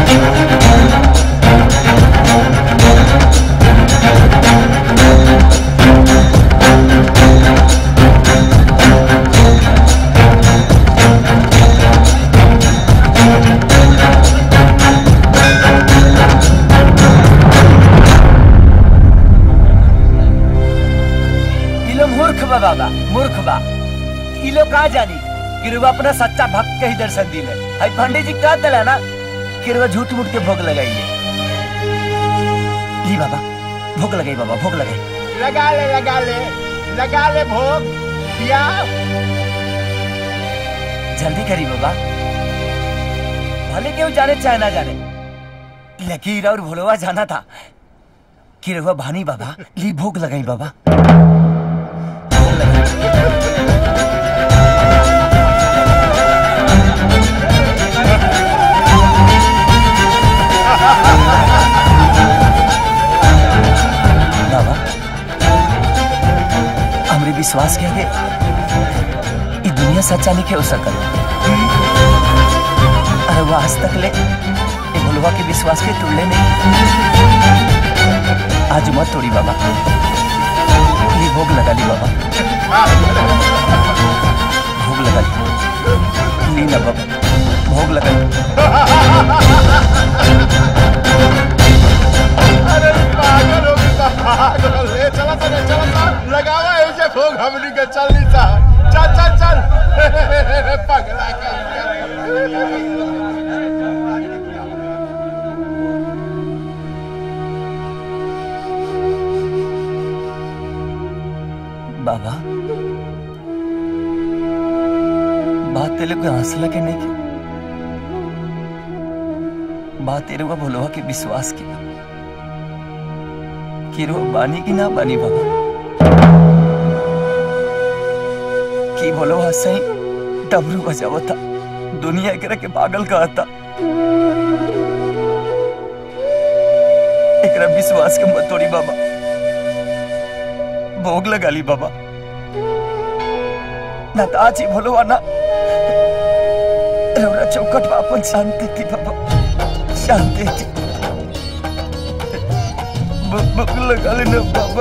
ई लोग मूर्ख बा बाबा मूर्ख बा ई लोग का जानी कि रुआ अपना सच्चा भक्त के ही दर्शन दिले हई पंडित जी कह दिला ना कि रुआ झूठ मूठ के भोग लगाइए ली बाबा भोग लगाई बाबा भोग लगाई लगा ले लगा ले लगा ले भोग पिया जल्दी करी बाबा भले क्यों जाने चाहे ना जाने लकीर और भोलवा जाना था कि रहुआ भानी बाबा ली भूख लगाई बाबा बाबा हमरे विश्वास के आगे ई दुनिया सच्चा नहीं हो सकल अरे वो आज तक ले ए भोलवा के विश्वास के तोड़ले नहीं आज मत तोड़ी बाबा ली भोग लगा ली बाबा भोग लगा ली ली ना बाबा भोग लगा ली अरे पागल हो गई बा, पागल ले चला चला चला चला लगावा ऐसे भोग हमनी के चल नी सा चल चल चल पगला कर बाबा बात तेरे को हंसला के नहीं की बात तेरे को भोलवा के विश्वास की कि रो बानी की ना बानी बाबा की भोलवा सही डबरू बजावा था दुनिया एकरा के पागल कहा था एकरा विश्वास के मत तोड़ी बाबा भोग लगा ली बाबा ना तो आज ही भोलो ना रौरा चौकट वापन शांति थी बाबा शांति थी भ- भोग लगा लेना बाबा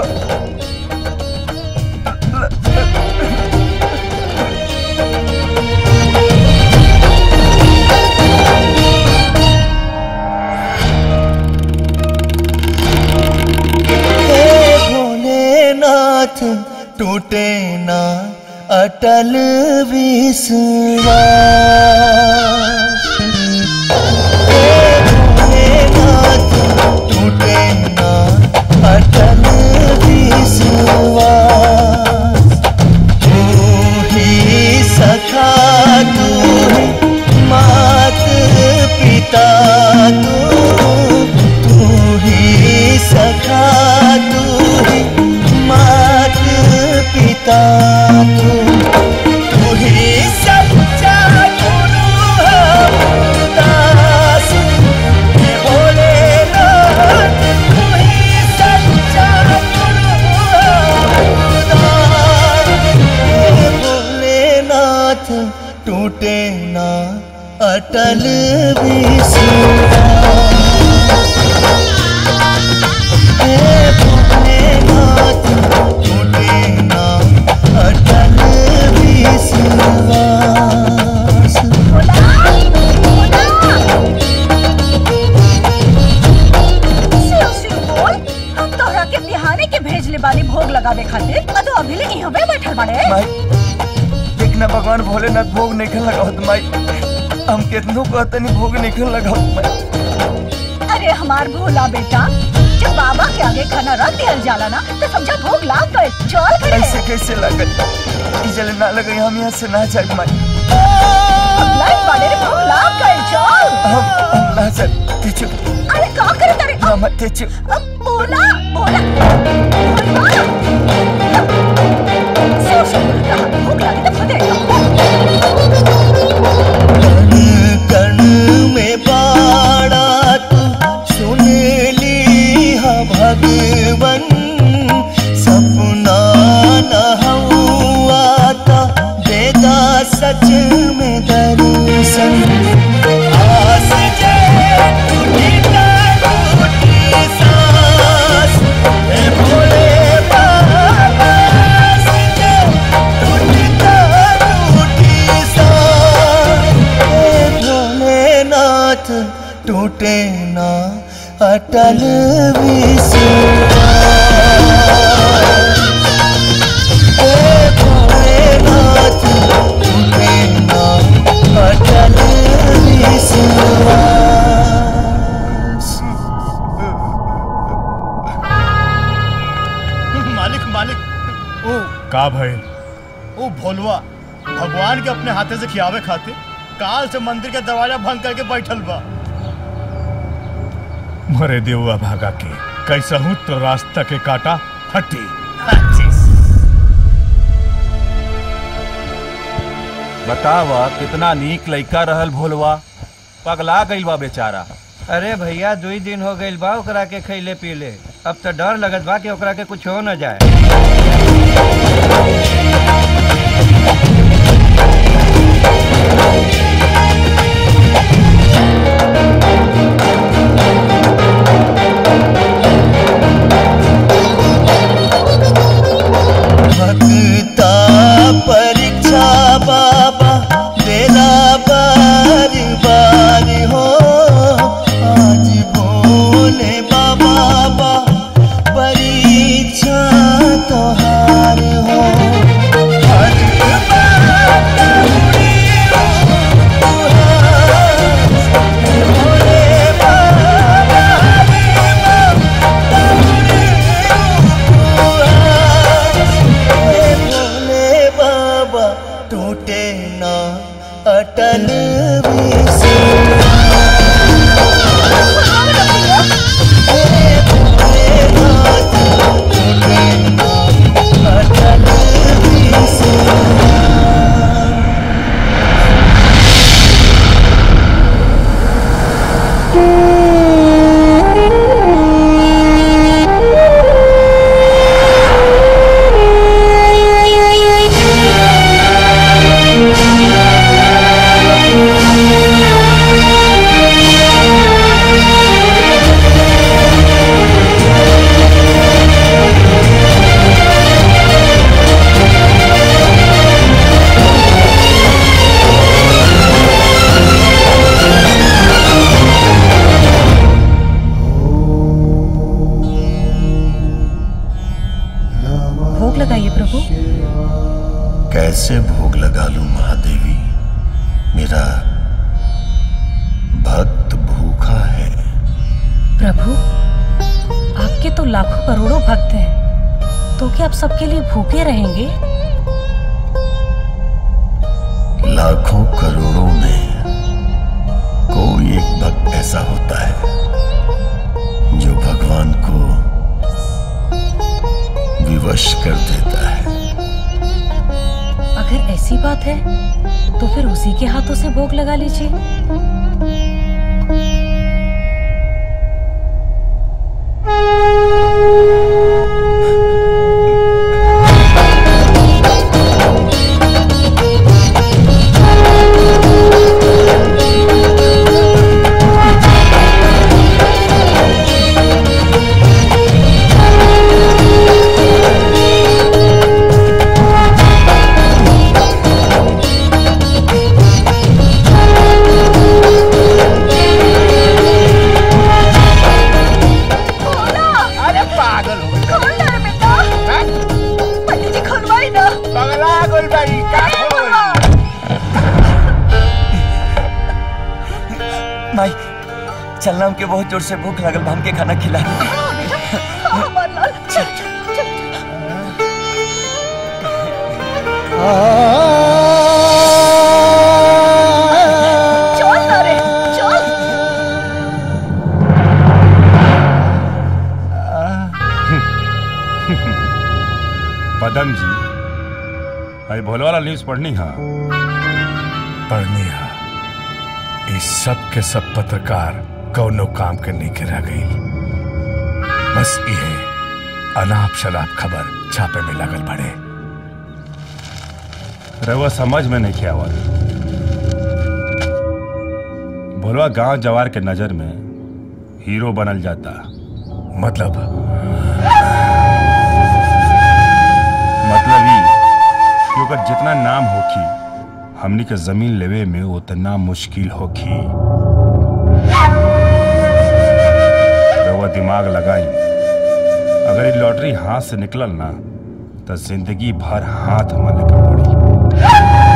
हे भोलेनाथ टूटे ना अटल विश्वास हे भोलेनाथ टूटे ना अटल विश्वास तू ही सखा तू ही मात पिता तू तू ही सखा तू ही मात पिता तू तू ही सच्चा गुरु हमदास हे भोलेनाथ तू ही सच्चा गुरु हमदास हे भोलेनाथ टूटे ना अटल विश्वास हे भोलेनाथ टूटे ना अटल विश्वास शिव शिव बोल हम तोहरा के बिहाने के भेज ले बानी भोग लगावे खातिर आ तो अभी ले यहाँ पे बैठल बाड़े देखना भगवान भोलेनाथ भोग नहीं लगावत माई हम कितनों कहतनी भोग नहीं लगावत माई अरे हमार भोला बेटा जब बाबा के आगे खाना रख दिया जाला ना तो समझा भोग लाग गए चल करे ऐसे कैसे लगल ई जले ना लगे हम यहाँ से ना जाए माई लाइट बाड़े रे भोग लाग गए चल हम हम ना जाए तेचु अरे का करे तारे मामा तेचु अब बोला बोला बोला शिव शिव बोल कहा भोग लागे तो फटे कण में बाड़ा तू सुन ली हा भगवन सपना न हुआ था देगा सच में दर्शन आस जे टूटी ना टूटी सांस हे भोले बाबा आस जे टूटी ना टूटी सांस हे भोलेनाथ टूटे ना अटल विश्वास हे भोलेनाथ टूटे ना अटल विश्वास का भइल वो भोलवा भगवान के अपने हाथे से खियावे खाते काल से मंदिर के दरवाजा बंद करके बैठल बा मरे देवआ भागा के कैसा हूं तो रास्ता के काटा हटी बतावा कितना नीक लइका रहल भोलवा पगला गइल बा बेचारा अरे भैया दुई दिन हो गइल बा ओकरा के खैले पीले अब तो डर लगत बा कि ओकरा के कुछ हो न जाए भक्ता परीक्षा बाबा तेरा बार बार हो आज भोले बाबा बा परीक्षा तोहार हो हर बात पूरी हो तुहार। भोले बाबा रे हे भोले बाबा टूटे ना अटल भोग लगाइए प्रभु कैसे भोग लगा लूं महादेवी मेरा भक्त भूखा है प्रभु आपके तो लाखों करोड़ों भक्त हैं तो क्या आप सबके लिए भूखे रहेंगे लाखों करोड़ों में कोई एक भक्त ऐसा होता है जो भगवान को विवश कर देता है अगर ऐसी बात है तो फिर उसी के हाथों से भोग लगा लीजिए अरे पागल हो गई खोल ना रे बेटा पंडित जी खोलवाई ना पगला गोल भाई का खोल माई चलना हमके बहुत जोर से भूख लागल बा, हमके खाना खिला हमार लाल चल चल चल चल ना रे चल पदम जी भाई भोले वाला न्यूज पढ़नी हा पढ़नी हा इस सब के सब पत्रकार कौनो काम के नहीं के रह गई बस ये अनाप शनाप खबर छापे में लगल पड़े रहुआ समझ में नहीं किया हुआ भोलवा गांव जवार के नजर में हीरो बनल जाता मतलब मतलब ई कि ओकर जितना नाम होखी हमनी के जमीन लेवे में उतना मुश्किल होखी रहुआ दिमाग लगाई अगर ये लॉटरी हाथ से निकलल ना तो जिंदगी भर हाथ मले के पड़ी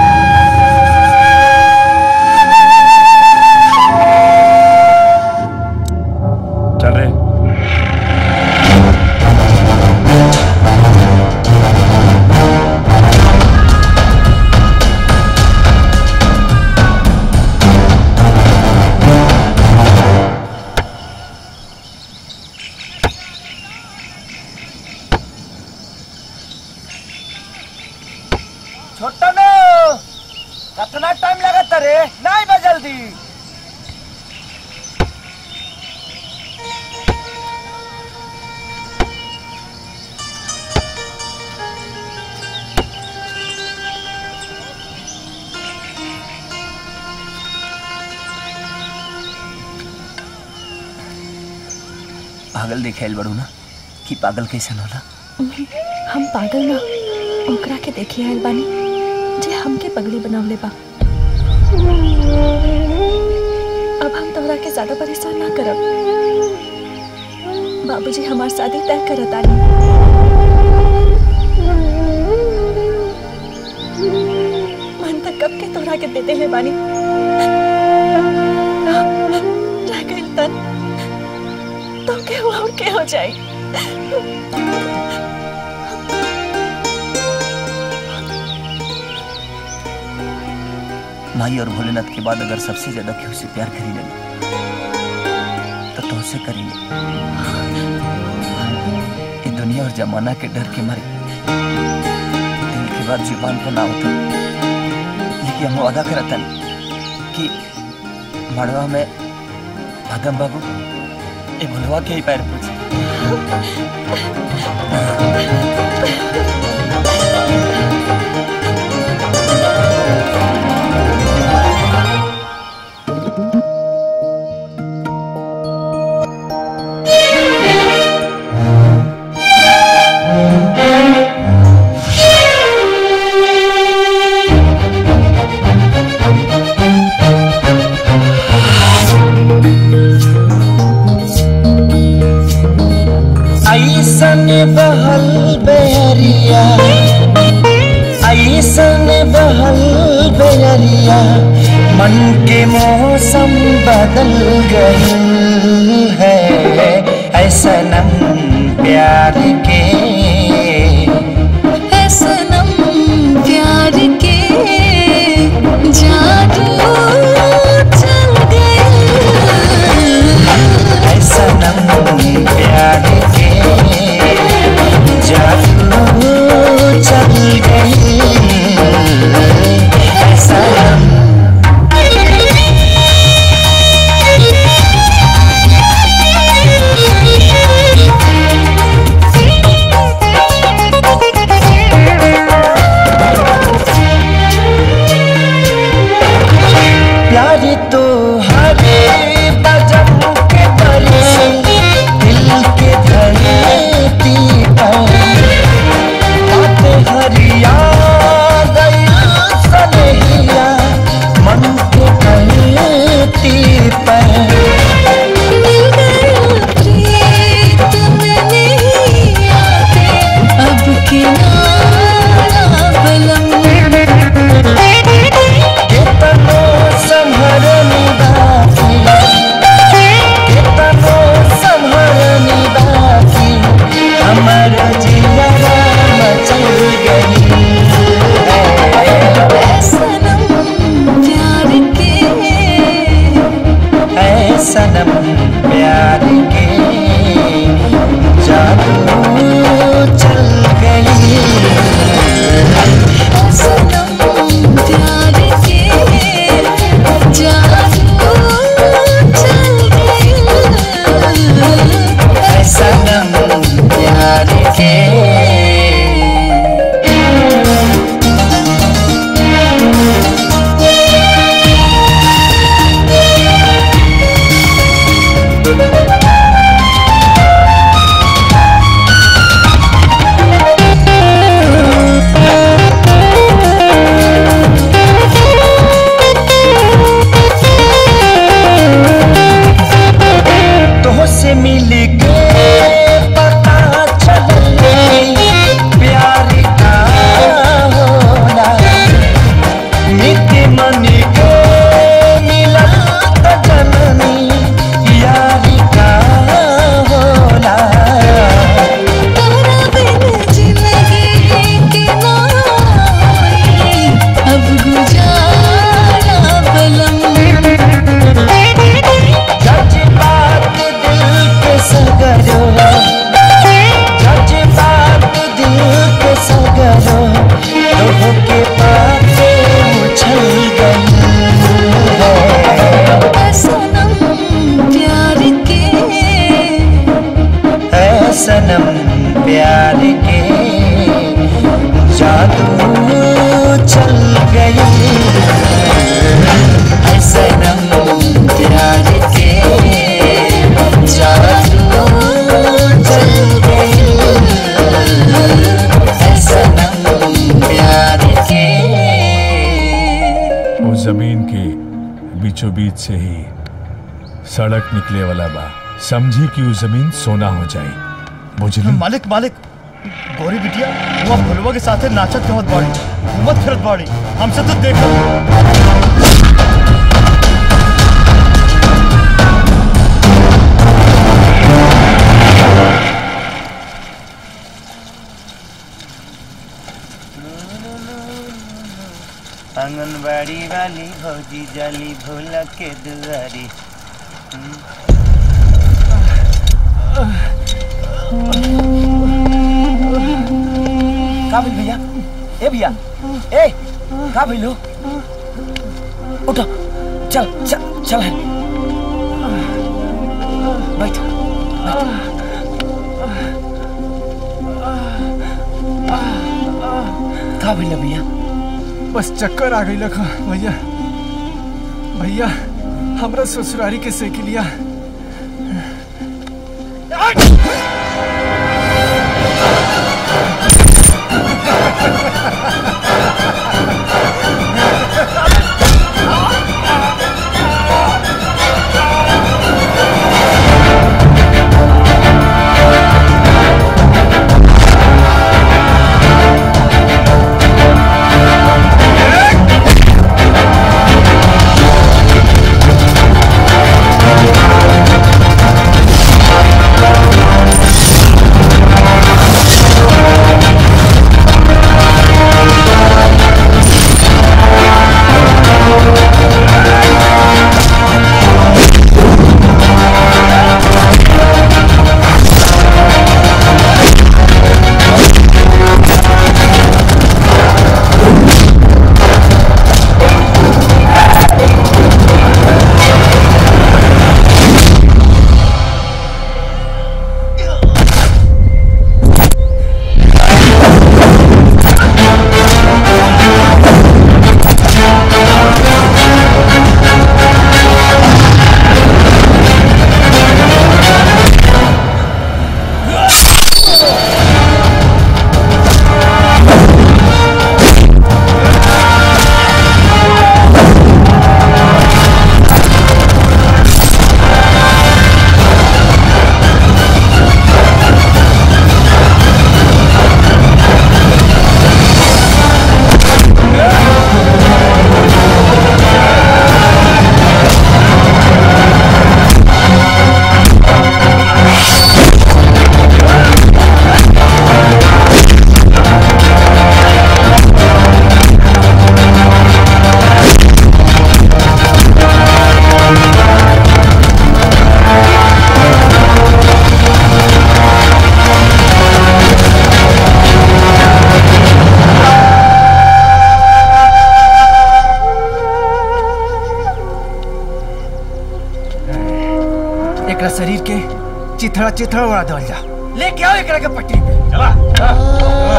चल रे दी पागल दिखाइल बड़ू ना कि पागल कैसन होला हम पागल ना ओकरा के देखी आयल बानी जे हमके पगली बनावले बा अब हम तोहरा के ज्यादा परेशान ना करब बाबूजी हमार शादी तय करत आनी मन तक कब के तोहरा के देते हैं बानी रह गइल तन तो के हुआ और के हो जाई माई और भोलेनाथ के बाद अगर सबसे ज्यादा केहू से प्यार करी लगी तो तुमसे करी ये दुनिया और जमाना के डर के मारे दिल के बाद जुबान पर ना होता लेकिन हम वादा करता कि मड़वा में भागम बाबू ये भुलवा के ही पैर पूछे ऐसन बहल बेरिया ऐसन बहल बेरिया मन के मौसम बदल गई है ऐसनम प्यार के सनम प्यार के जादू चल ऐसनम प्यार के जादू चल गई ऐसनम प्यार तो हरे बजम के परे दिल के धरती पर बात हरिया गई सनहिया मन के धरती पर अब किनारा बलम कितनो संहरनी बाकी कितनो संहरनी बाकी हमर जिया मचल गई सनम प्यार के है सनम प्यार के जादू चल गई सनम प्यार के जादू चल गई है सनम प्यार के तो से मिल के पता चले प्यार का होना नित मन के मिलन तो जननी यार का होना तोरा बिन जिंदगी के ना होई अब गुजारा बलम जज्बात दिल के सगरो जज्बात दिल के सगरो लोह के पाते उछल गई है वो जमीन के बीचों बीच से ही सड़क निकले वाला बा समझी कि वो जमीन सोना हो जाए बुझली मालिक मालिक गोरी बिटिया वो अब भुलवा के साथे नाचत गवत बाड़ी घूमत फिरत बाड़ी हमसे तो देख आंगनबाड़ी वाली भौजी जाली भोला के दुआरी का भइल भैया ए भैया ए का भइल हो उठो चल चल चल है बैठ का भइल भैया बस चक्कर आ गई लखा भैया भैया हमरा ससुरारी के सेक लिया एकरा शरीर के चिथड़ा चिथड़ा उड़ा दल जा लेके आओ एकरा के पट्टी पे चला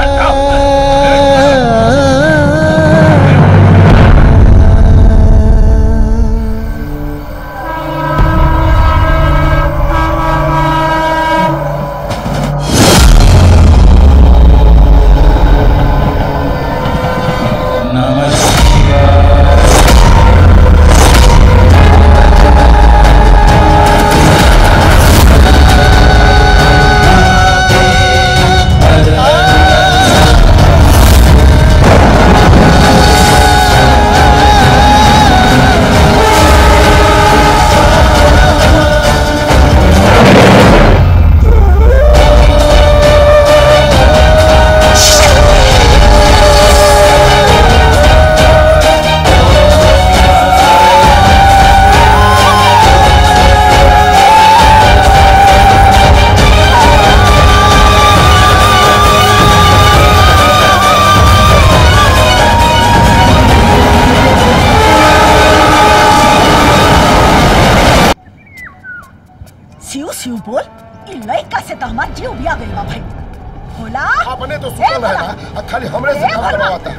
सिउ सिउ बोल ई लइका से तो हमार जीव बिया गइल बा भाई भोला अपने तो सुतल है ना आ खाली हमरे से काम करवाता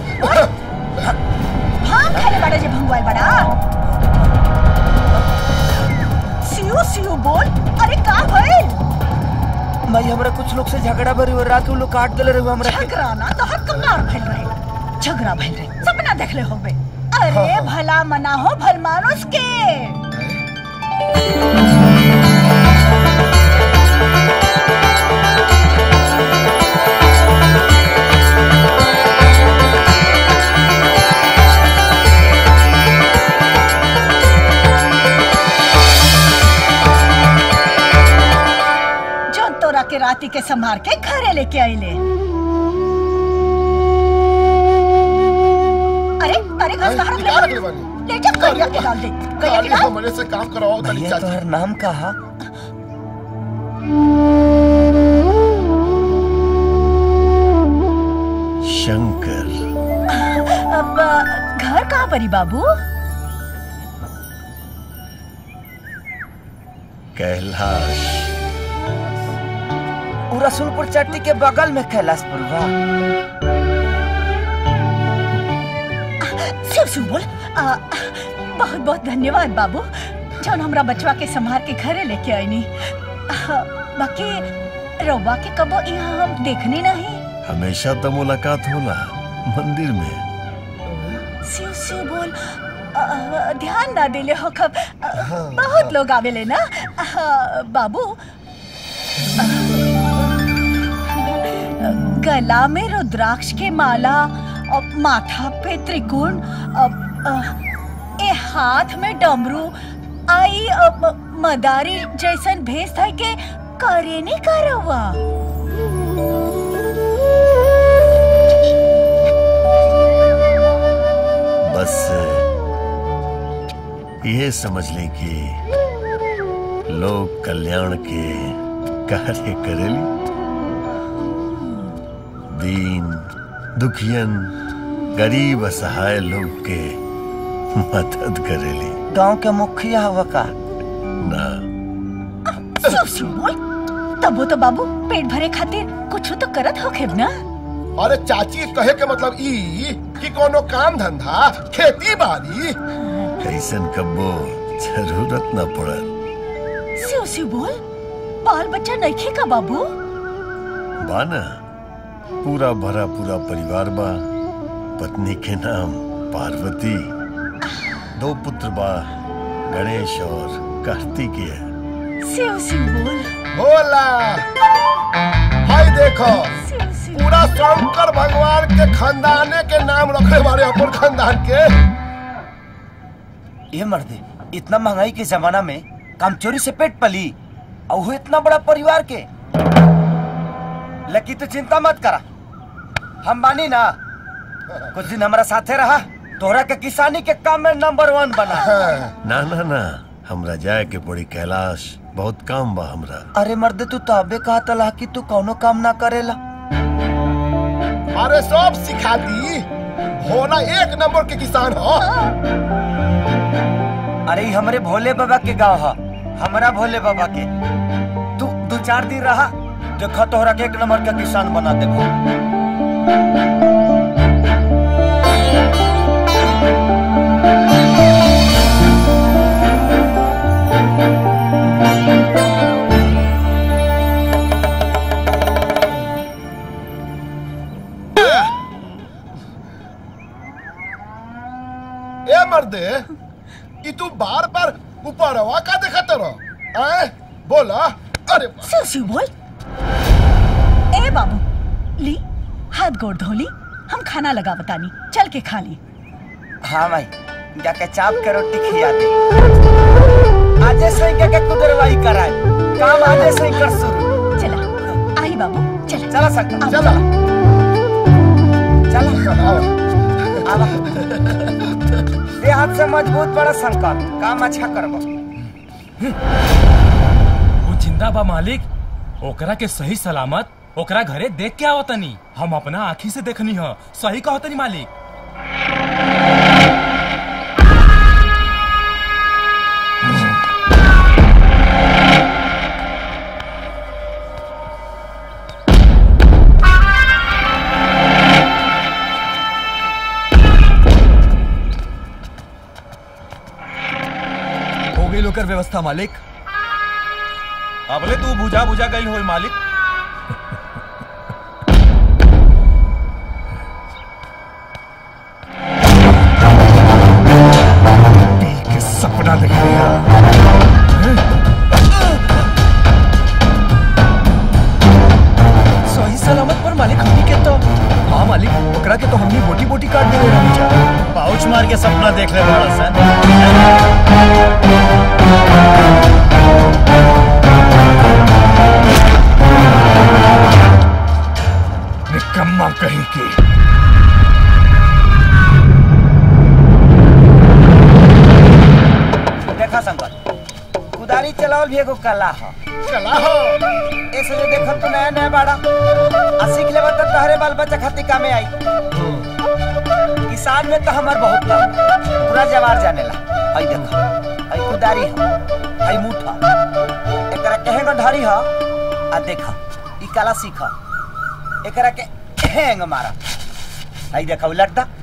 भांग खाले बड़ा जे भंगवाल बड़ा सिउ सिउ बोल अरे का भइल भाई हमरा कुछ लोग से झगड़ा भरी हो रात के लोग काट देले रहे हमरा के झगड़ा ना तो हर कंगार भइल रहे झगड़ा भइल रहे सपना देख ले होबे अरे भला मना हो भल मानुस के जो तोरा के राती के संभार के घरे लेके आइले अरे अरे घास कहाँ रख ले निकाल रख ले बानी ले जा गैया के डाल दे गैया खाली के डाल हमरे से काम करवाओ तनी भैया तोहर नाम कहा शंकर अब अ, घर कहाँ परी बाबू कैलाश उ रसूलपुर चट्टी के बगल में कैलाशपुर बा शिव शिव बोल आ, बहुत बहुत धन्यवाद बाबू जौन हमरा बचवा के संभार के घरे लेके आईनी आ, बाकी रउवा के कबो यहाँ हम देखनी नहीं हमेशा तो मुलाकात होला मंदिर में शिव शिव बोल आ, ध्यान ना दिले हो कब आ, बहुत लोग आवेले ना आ, बाबू आ, गला में रुद्राक्ष के माला और माथा पे त्रिकोण अब, आ, ए हाथ में डमरू आई अ, म- मदारी जैसन भेस था के करे नहीं करवा बस ये समझ लें कि लोग कल्याण के कार्य करेली दीन दुखियन गरीब असहाय लोग के मदद करेली गांव के मुखिया हुआ का ना शिव शिव बोल तब वो तो बाबू पेट भरे खातिर कुछ तो करत होखे ना अरे चाची कहे के मतलब ई कि कोनो काम धंधा खेती बाड़ी ऐसन कब्बो जरूरत न पड़ल शिव शिव बोल बाल बच्चा नहीं का बाबू बाना पूरा भरा पूरा परिवार बा पत्नी के नाम पार्वती दो पुत्र बा गणेश और कार्तिकेय शिव शिव बोल बोला हाय देखो पूरा शंकर भगवान के खानदाने के नाम रखे बारे अपन खानदान के ये मर्दे इतना महंगाई के जमाना में काम चोरी से पेट पली और वो इतना बड़ा परिवार के लकी तो चिंता मत करा हम बानी ना कुछ दिन हमारा साथे रहा तोहरा के किसानी के काम में नंबर वन बना ना ना ना हमरा जाए के पड़ी कैलाश बहुत काम बा हमरा अरे मर्दे तू तो अबे कहा तला कि तू कौनो काम ना करेला अरे सब सिखा दी भोला एक नंबर के किसान हो अरे ई हमरे भोले बाबा के गांव है हमारा भोले बाबा के तू दो चार दिन रहा देखो तोहरा के एक नंबर का किसान बना देखो ए मर्दे कि तू बार बार ऊपर हवा का देखत रहो ऐ बोला अरे शिव शिव बोल ए बाबू ली हाथ गोड़ धोली हम खाना लगा बतानी चल के खा ली हाँ भाई जाके चाप के रोटी खिया दे आजे से ही के कुदरवाई कराए काम आजे से ही कर शुरू चला आई बाबू चला चला सकता चला चला आवा ये हाथ से मजबूत बड़ा शंकर काम अच्छा करबो वो जिंदा बा मालिक ओकरा के सही सलामत ओकरा घरे देख के आवतनी हम अपना आँखी से देखनी ह सही कहतनी मालिक हो गई लोकर व्यवस्था मालिक अबले तू बुझा बुझा गई हो मालिक देख ले बड़ा सन निकम्मा कहीं की देखा शंकर कुदारी चलावल भी एगो कला ह कला हो ऐसे जो देखल तो नया नया बाड़ा आ सीख लेबा तो तहरे बाल बच्चा खातिर कामे आई किसान में तो हमार बहुत काम पूरा जवार जानेला आई देखो आई कुदारी ह आई मुठा एकरा कहे न ढारी ह आ देखा ई कला सीख एकरा के हैंग मारा आई देखा उलट दा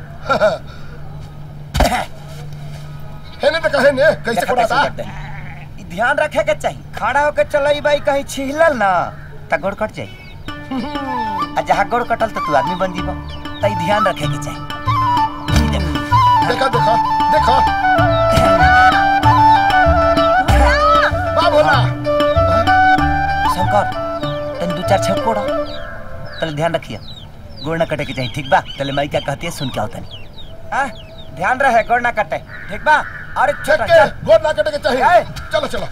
हेने तो कहे ने कैसे देखा कोड़ाता उलट दे। ई ध्यान रखे के चाहिए खड़ा होके चलई बाई कहीं छिहलल ना त गोड़ कट जाई आ जहाँ गोड़ कटल तो तू आदमी बन जीबो त ई ध्यान रखे के चाहिए देखा देखा देखा बा भोला शंकर तन दो चार छक कोड़ा तले ध्यान रखिए गोड़ ना कटे के चाहिए ठीक बा तले माई क्या कहती है सुन के आओ तनी हाँ ध्यान रहे गोड़ ना कटे ठीक बा अरे छोटा के गोद ना कटे के चाहिए चलो चलो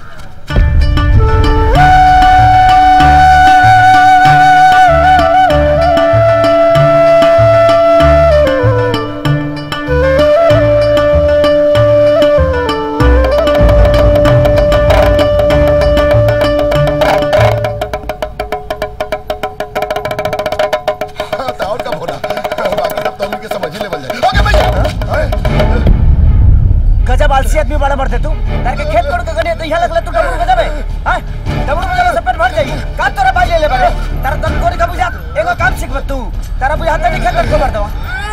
हाँ, तो और का भोला बाकी सब तो उनके समझ ही लेवल जाए ओके भैया हाय। गजब आलसी आदमी बड़ा मरते तू तार के खेत कोड़ के गने तो यहाँ लगला तू डबरू गजब है हां डबरू गजब से पेट भर जाई का तोरा भाई ले ले बड़े तारा तन कोड़ी का बुझा एगो काम सीख तू तारा बुझा नहीं खेत को मार दवा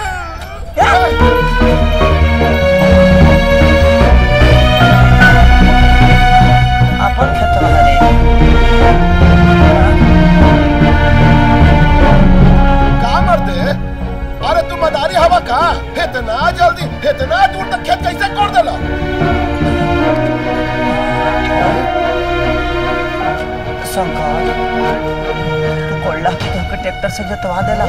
अपन खेत वाले का मरते अरे तू मदारी हवा का इतना जल्दी इतना दूर तक खेत कैसे कोड़ देला शंकर तू कोल्ला के तो ट्रैक्टर से जोतवा देला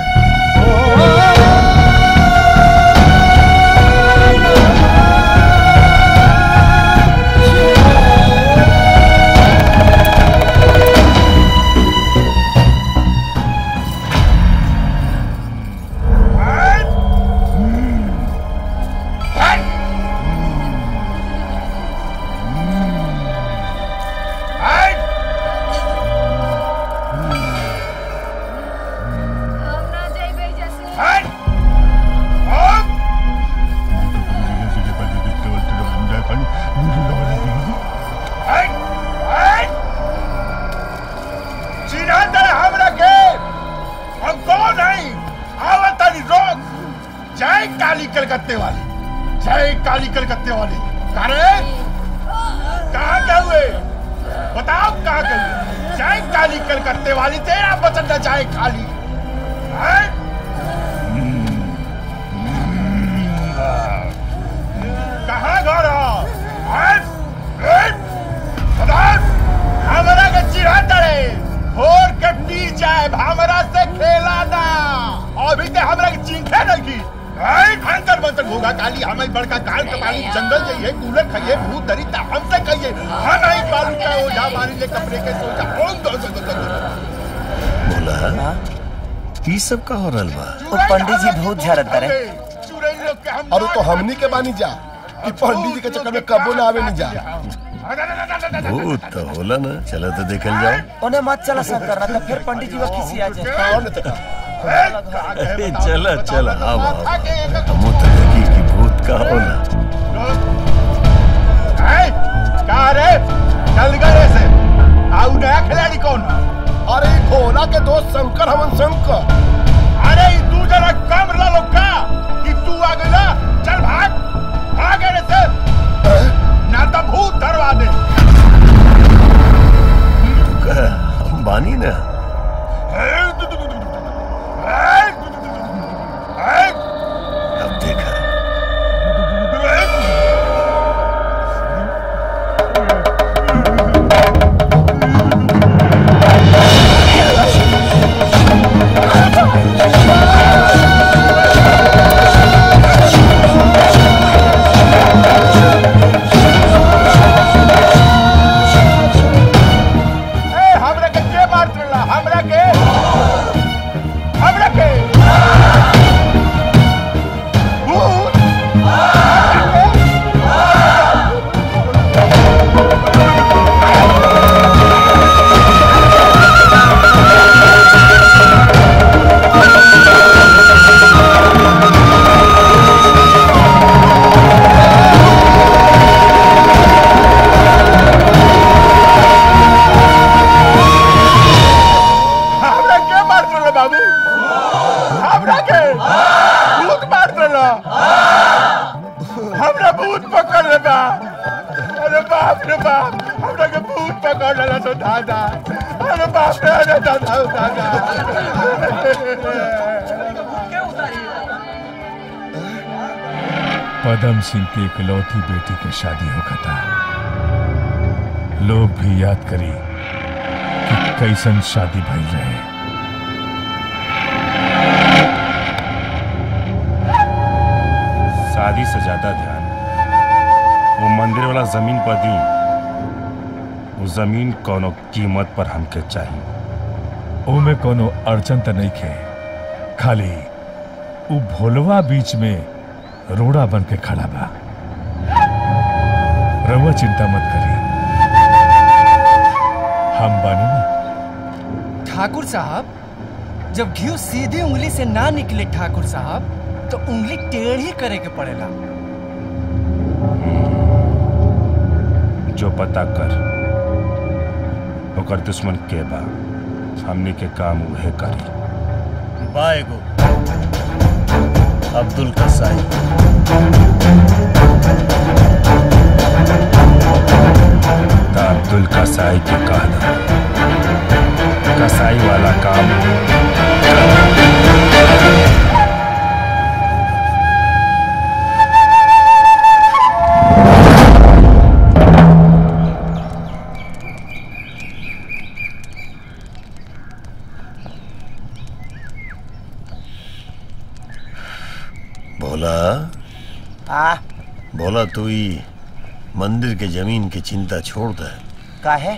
चिन्हतर हमरा के हम कौन नहीं आवतनी रोक जय काली कलकत्ते वाली जय काली कलकत्ते वाली करे कहाँ गए हुए बताओ कहाँ गए हुए? जय काली कलकत्ते वाली तेरा वचन न जाए खाली हैं? कहाँ घर हो? हैं? हैं? बताओ हमरा के चिढ़ा रे भोर के पी जाए हमरा से खेला ना अभी ते हमरा के चिंखे नहीं की आई अंतर मंतर घोगा काली हमें बड़का काल के पानी जंगल जाइए कूले खाइए भूत धरी ता हमसे कहिए हम नहीं बालू का ओझा मारी ले कपड़े के सोचा ओम दो दो दो दो बोला ई सब का हो रहल बा वो पंडित जी बहुत झरत रे अरे तो हमनी के बानी जा कि पंडित जी के चक्कर में कबो ना आवे नहीं जा भूत तो होला ना चलो तो देखल जाओ उन्हें मत चला शंकर ना तो फिर पंडित जी वो किसी आ जाए अरे चला चला आओ आओ हमो तो लगी कि भूत का होला हैं? कहाँ रे चल गए से आउ नया खिलाड़ी कौन अरे ई भोला के दोस्त शंकर हमन शंकर अरे ई तू जरा कम ला का कि तू आ गया चल भाग भाग रे से ना तो भूत धरवा दे का हम बानी ना अब देखा भूत पकड़ ले बा अरे बाप रे बाप हमरा के भूत पकड़ लेला तो दादा अरे बाप रे अरे दादा ओ दादा पदम सिंह की इकलौती बेटी के शादी होगा था लोग भी याद करी कि कैसन शादी भई रहे शादी से ज्यादा ध्यान वो मंदिर वाला जमीन पर दी वो जमीन कोनो कीमत पर हमके चाहिए ओमे कोनो अड़चन त नहीं खे खाली उ भोलवा बीच में रोड़ा बन के खड़ा बा रउआ चिंता मत करी हम बानी ना ठाकुर साहब जब घी सीधी उंगली से ना निकले ठाकुर साहब तो उंगली टेढ़ी करे के पड़ेला जो पता कर ओकर दुश्मन के बा हमने के काम उहे करी बाएगो अब्दुल कसाई ता अब्दुल कसाई के कहना कसाई वाला काम भोला आ भोला तू ही मंदिर के जमीन की चिंता छोड़ दे काहे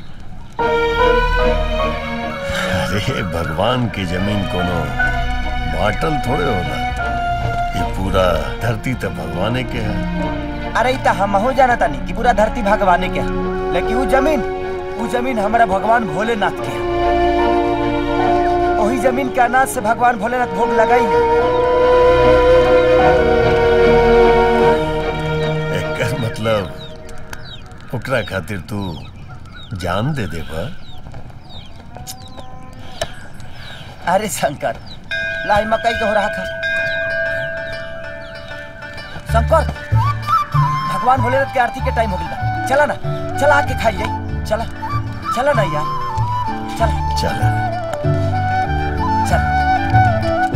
अरे भगवान की जमीन कोनो बाटल थोड़े होला ये पूरा धरती तो भगवाने के है अरे ई त हमहू जाना तानी कि पूरा धरती भगवाने के है लेकिन वो जमीन वो जमीन हमारा भगवान भोलेनाथ के है वही जमीन के अनाज से भगवान भोलेनाथ भोग लगाई एकर मतलब ओकरा खातिर तू जान दे दे बा अरे शंकर लाई मकई के हो रहा खा शंकर भगवान भोलेनाथ के आरती के टाइम हो गई बा चला ना चला आके खाई जाई चला चला ना यार चला चला चल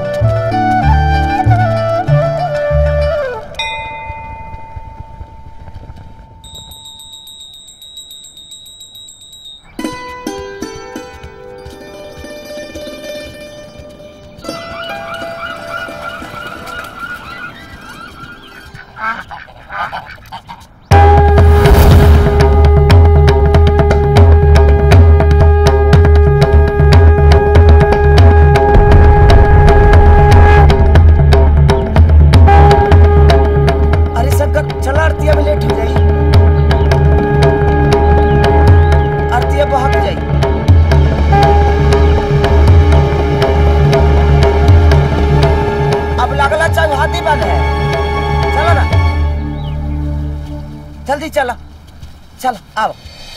अरे शंकर चला आरतिया में लेट हो जाई आरतिया बहक जाई अब लगला चाहे हाथी बन है चलो ना जल्दी चला चल आओ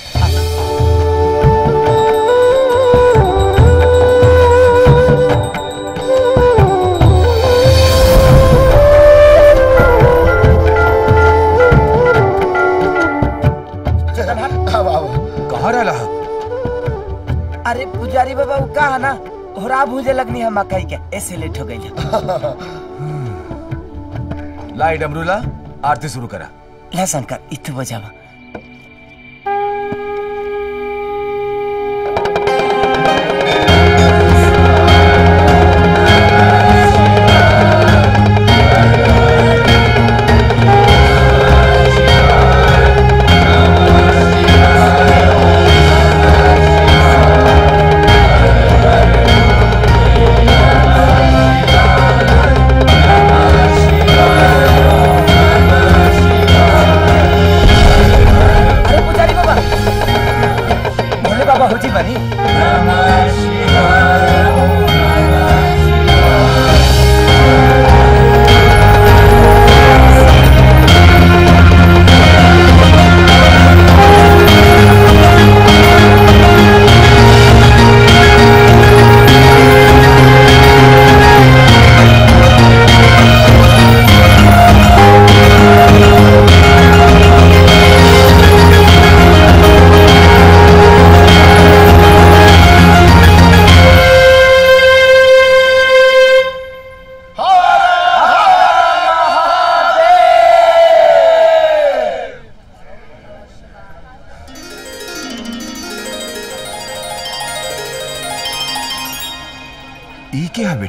कहाँ रहा अरे पुजारी बाबा वो कहा ना होरा भूजे लगनी है मकई के ऐसे लेट हो गई लाई डमरूला आरती शुरू करा ला शंकर इतु बजावा Shiva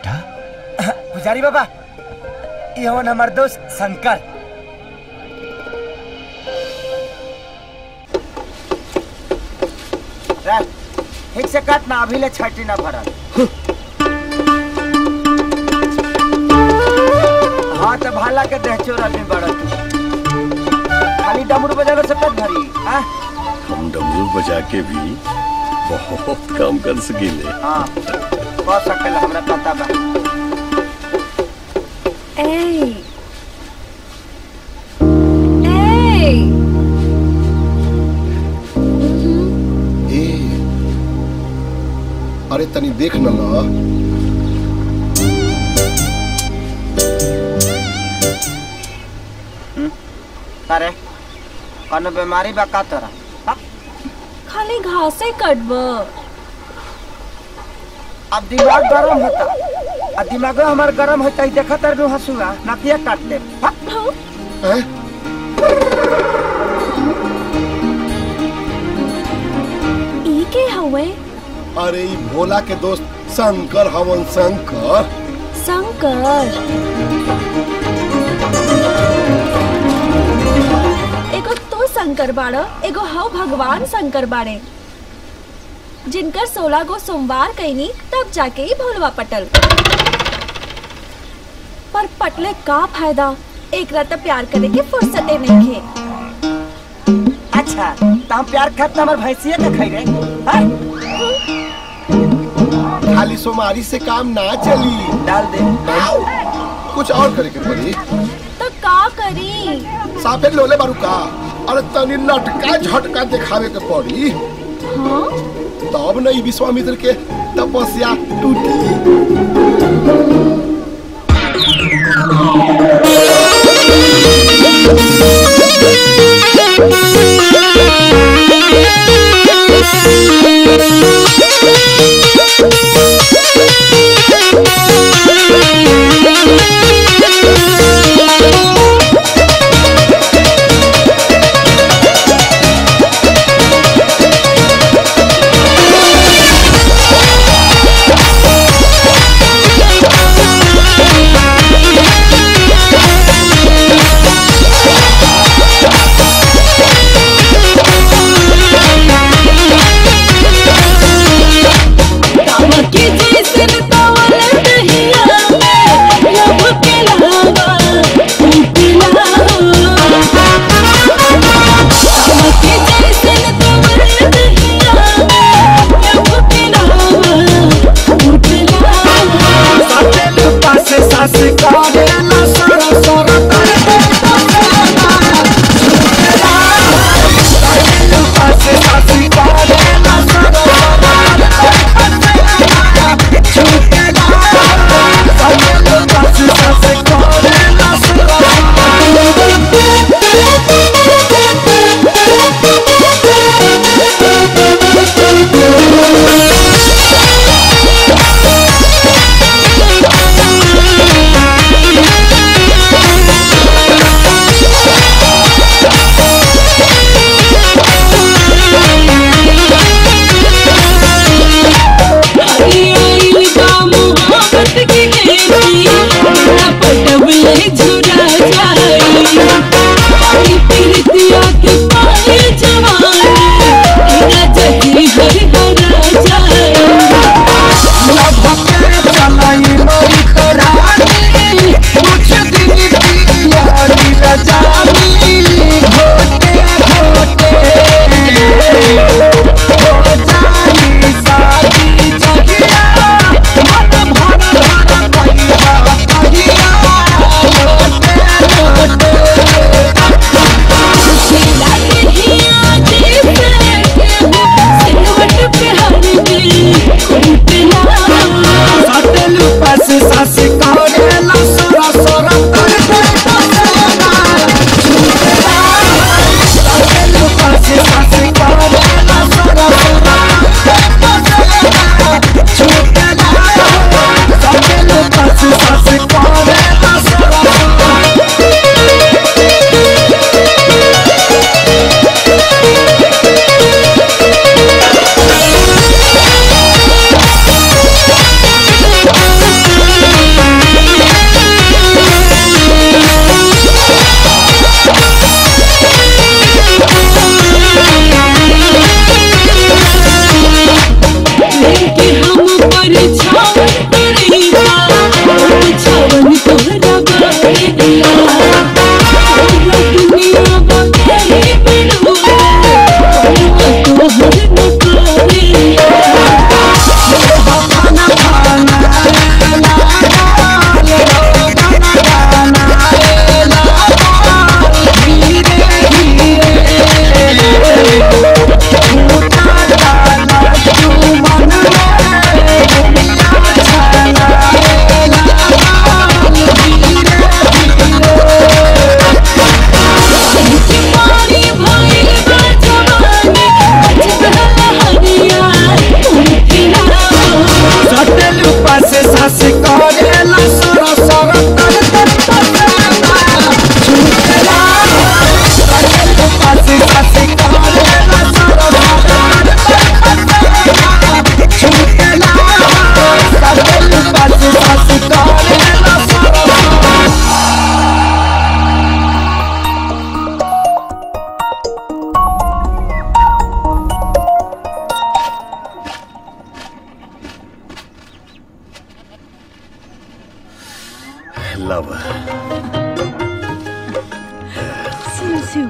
बेटा पुजारी बाबा ये हवन हमार दोस्त शंकर रह, ठीक से काट ना अभी ले छठी ना भरल हाँ तो भाला के देह चोर आदमी बड़ा तू खाली डमरू बजावे से पेट भरी हाँ हम डमरू बजा के भी बहुत काम कर सकीले हाँ बहुत सकल हमरा पता बा ए ए ए अरे तनी देख न ला अरे कौनो बीमारी बा का तोरा खाली घासे कटब अब दिमाग गरम होता अब दिमाग हमार गरम होता ही देखा तर नु हंसुआ नतिया काट ले ई के हवे अरे ई भोला के दोस्त शंकर हवन शंकर शंकर एगो तो शंकर बाड़ एगो हव भगवान शंकर बाड़े जिनकर सोलह गो सोमवार कैनी तब जाके ही भोलवा पटल पर पटले का फायदा एक रात प्यार करे के फुर्सते नहीं खे अच्छा तो हम प्यार खाते हमार भैंसिया के खाई रे हाँ? खाली सोमारी से काम ना चली डाल दे कुछ और करे के पड़ी तो का करी साफे लोले बारू का अरे तनी लटका झटका दिखावे के पड़ी हाँ तब नहीं विश्वामित्र के तपस्या टूटी Thank you.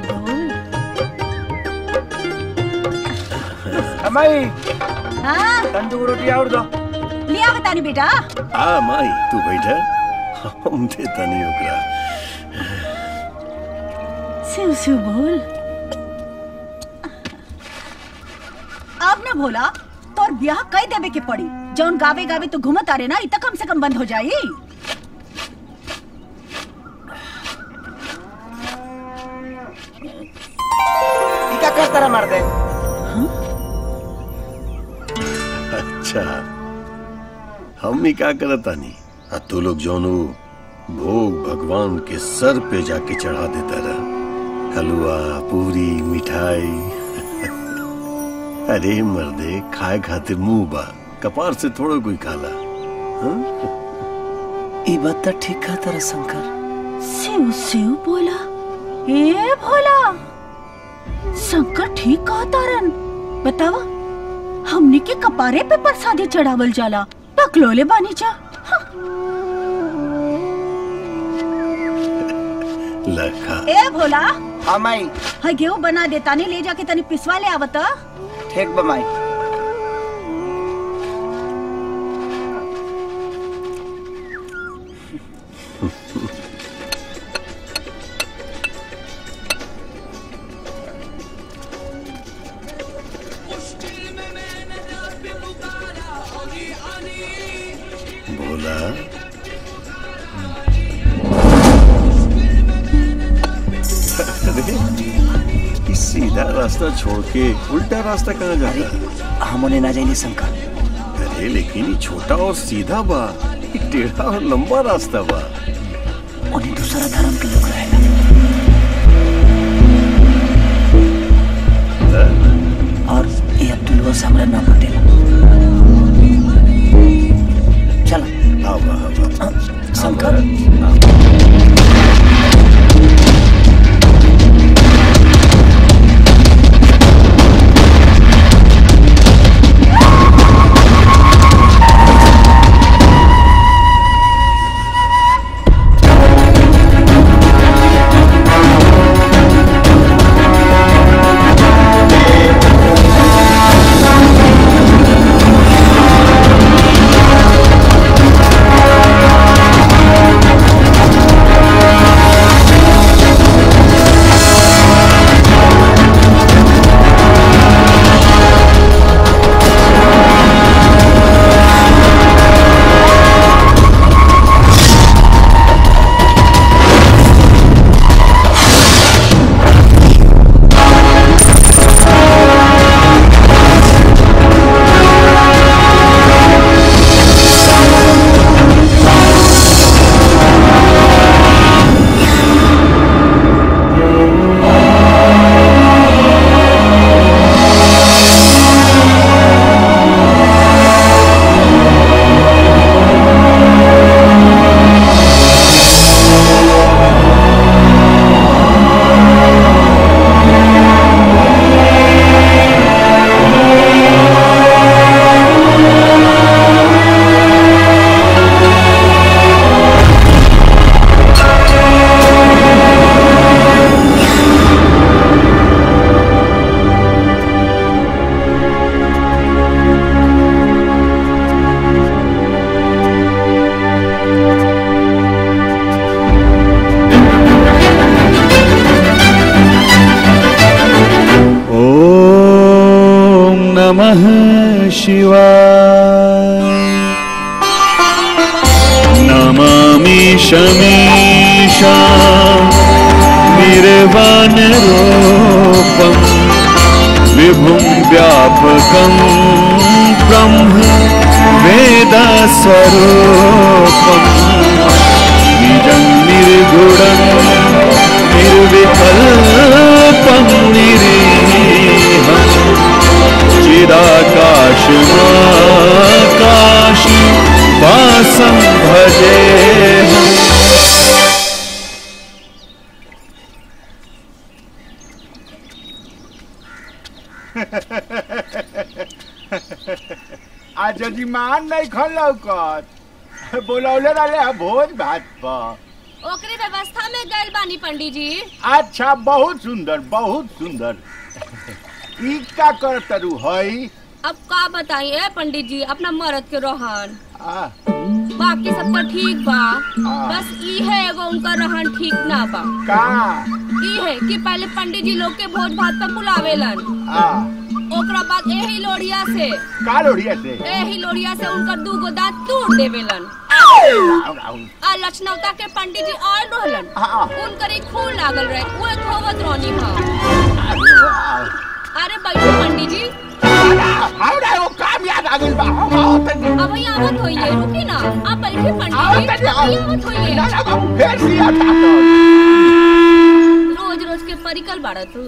बोल अमाई हाँ तंदूर रोटी और दो लिया बतानी बेटा आ माई तू बैठा हम देता नहीं ओकरा शिव शिव बोल अब ना भोला तोर ब्याह कई देवे के पड़ी जौन गावे गावे तू घूमत आ रे ना इ त कम से कम बंद हो जाई ई का कर तरह मार दे अच्छा हम ही क्या करता नहीं आ तू लोग जौनो भोग भगवान के सर पे जाके चढ़ा देता रहा हलवा पूरी मिठाई अरे मर्दे खाए खातिर मुंह बा कपार से थोड़ा कोई खाला हाँ? ई बात तो ठीक कहा तारा शंकर शिव शिव बोला ए भोला शंकर ठीक कहा तारन बतावा हमने के कपारे पे प्रसादी चढ़ावल जाला पकलोले बानी जा लखा ए भोला हाँ माई हाय गेहूं बना देता ने ले जाके तनी पिसवा ले आवत ठीक बा माई भोला अरे ये सीधा रास्ता छोड़ के उल्टा रास्ता कहाँ जाता है हम उन्हें ना जाइए शंकर अरे लेकिन ये छोटा और सीधा बा ये टेढ़ा और लंबा रास्ता बा उन्हें दूसरा धर्म के लोग रहेगा और ये अब्दुल से हमरा ना पटेला चलो आवा आवा शंकर ॐ नमः शिवाय नमामि शमीशा निर्वाणरूपम् विभुं व्यापकं ब्रह्म वेदस्वरूपम् निजं निर्गुणं निर्विकल्पं निरीहम् चिदाकाशमाकाशि वासं भजेऽहम् आज जजीमान नहीं खन लौकत बोलौले रहले हम भोज भात पर ओकरे व्यवस्था सभा में गए बानी पंडित जी अच्छा बहुत सुंदर बहुत सुंदर ई का कर तरु हई अब का बताइए पंडित जी अपना मर्द के रोहन आ, बाकी सब तो ठीक बा बस ई है एगो उनका रहन ठीक ना बा का ई है कि पहले पंडित जी लोग के भोज भात पे बुलावेलन आ, ओकरा बाद एही लोढ़िया से का लोढ़िया से एही लोढ़िया से उनकर दू गो दांत तोड़ देवेलन आ लक्षणवता के पंडित जी आयल रहलन उनकर एक खून लागल रहे वो एक होवत रोनी हा अरे बैठो पंडित जी हमरा एगो काम याद आ गइल बा हम आवत तनी अब ही आवत होइए रुकी ना आप बैठे पंडित जी अब ही आवत होइए ना ना हम फेर सिया था रोज रोज के परिकल बाड़ा तू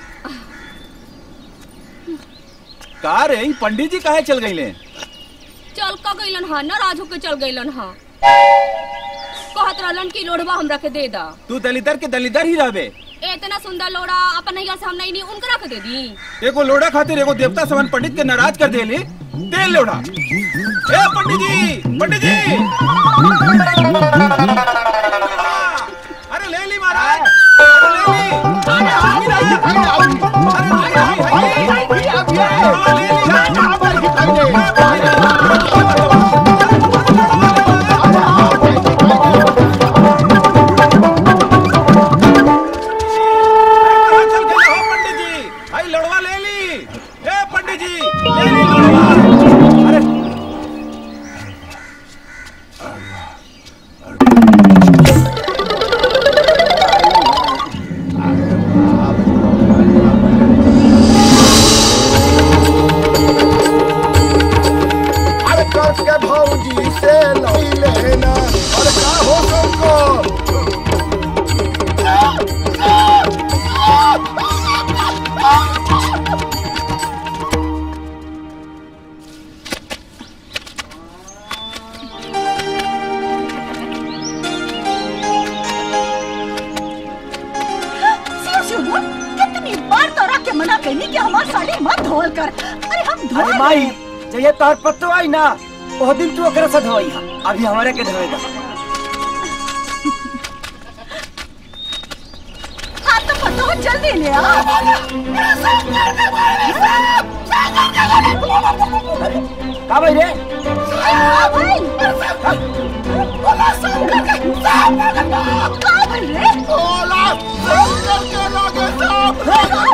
का रे ई पंडित जी काहे चल गईले चल का गइलन हा नाराज होके चल गइलन हा कहत रहलन कि लोढ़वा हमरा के दे दा तू दलिदर के दलिदर ही रहबे इतना सुंदर लोड़ा अपन नैया से हम नहीं नी उनकरा के दे दी एगो लोड़ा खातिर एगो देवता समान पंडित के नाराज कर देली दे लोड़ा ए पंडित जी पंडित जी अरे ले ली महाराज अरे ले ली पंडित जी आई लड़वा ले ली ए पंडित जी ले ली लड़वा अरे अरे कस के भौजी से लई लेना अरे का हो सबको शिव शिव बोल कितनी बार तोरा के मना करनी कि हमार साड़ी मत धोल कर अरे हम धोल अरे माई जय तोहर पत्तो आई ना ओह दिन तू ओकरा से धोई हा अभी हमारे के धोएगा हाँ तो पतो जल्दी ले आ का भाई रे हाँ भाई बोला सब करके सब करके का भाई रे बोला सब करके लागे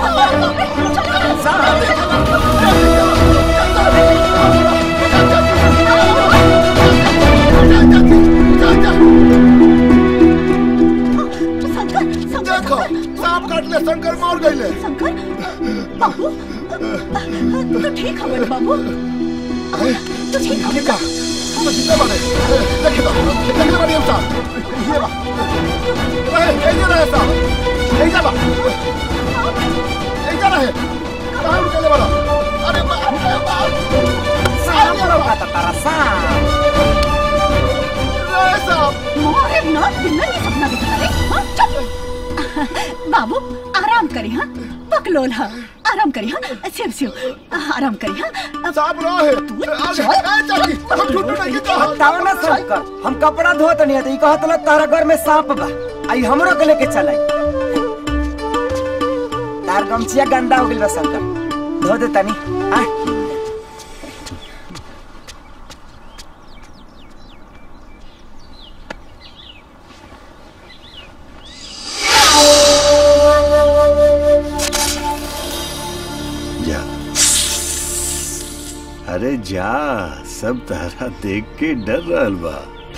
देखो सांप काट ले शंकर मार गईले शंकर बाबू तू ठीक खबर बाबू तू ठीक खबर का हम जिंदा बाड़े देखे तो देखे बाड़ी हम साहब ये बा ए ए ये रहे साहब ए जा बा ए जा रहे कहां निकले वाला अरे बा अरे बा सांप लौका था तारा सांप रहे साहब मोरे नाथ दिन नहीं सपना दिखता रे हाँ चुप बाबू आराम करी हाँ पकलोल हाँ आराम करी हाँ शिव शिव आराम करी हाँ साहब रहे अरे ए चाची हम झूठ नहीं कहता बताओ ना शंकर हम कपड़ा धोत नहीं है कहत लो तारा घर में सांप बा आई हमरो के लेके चल आई तार गमछिया गंदा हो गइल बा शंकर धो दे तनी आ जा अरे जा सब तारा देख के डर रहल बा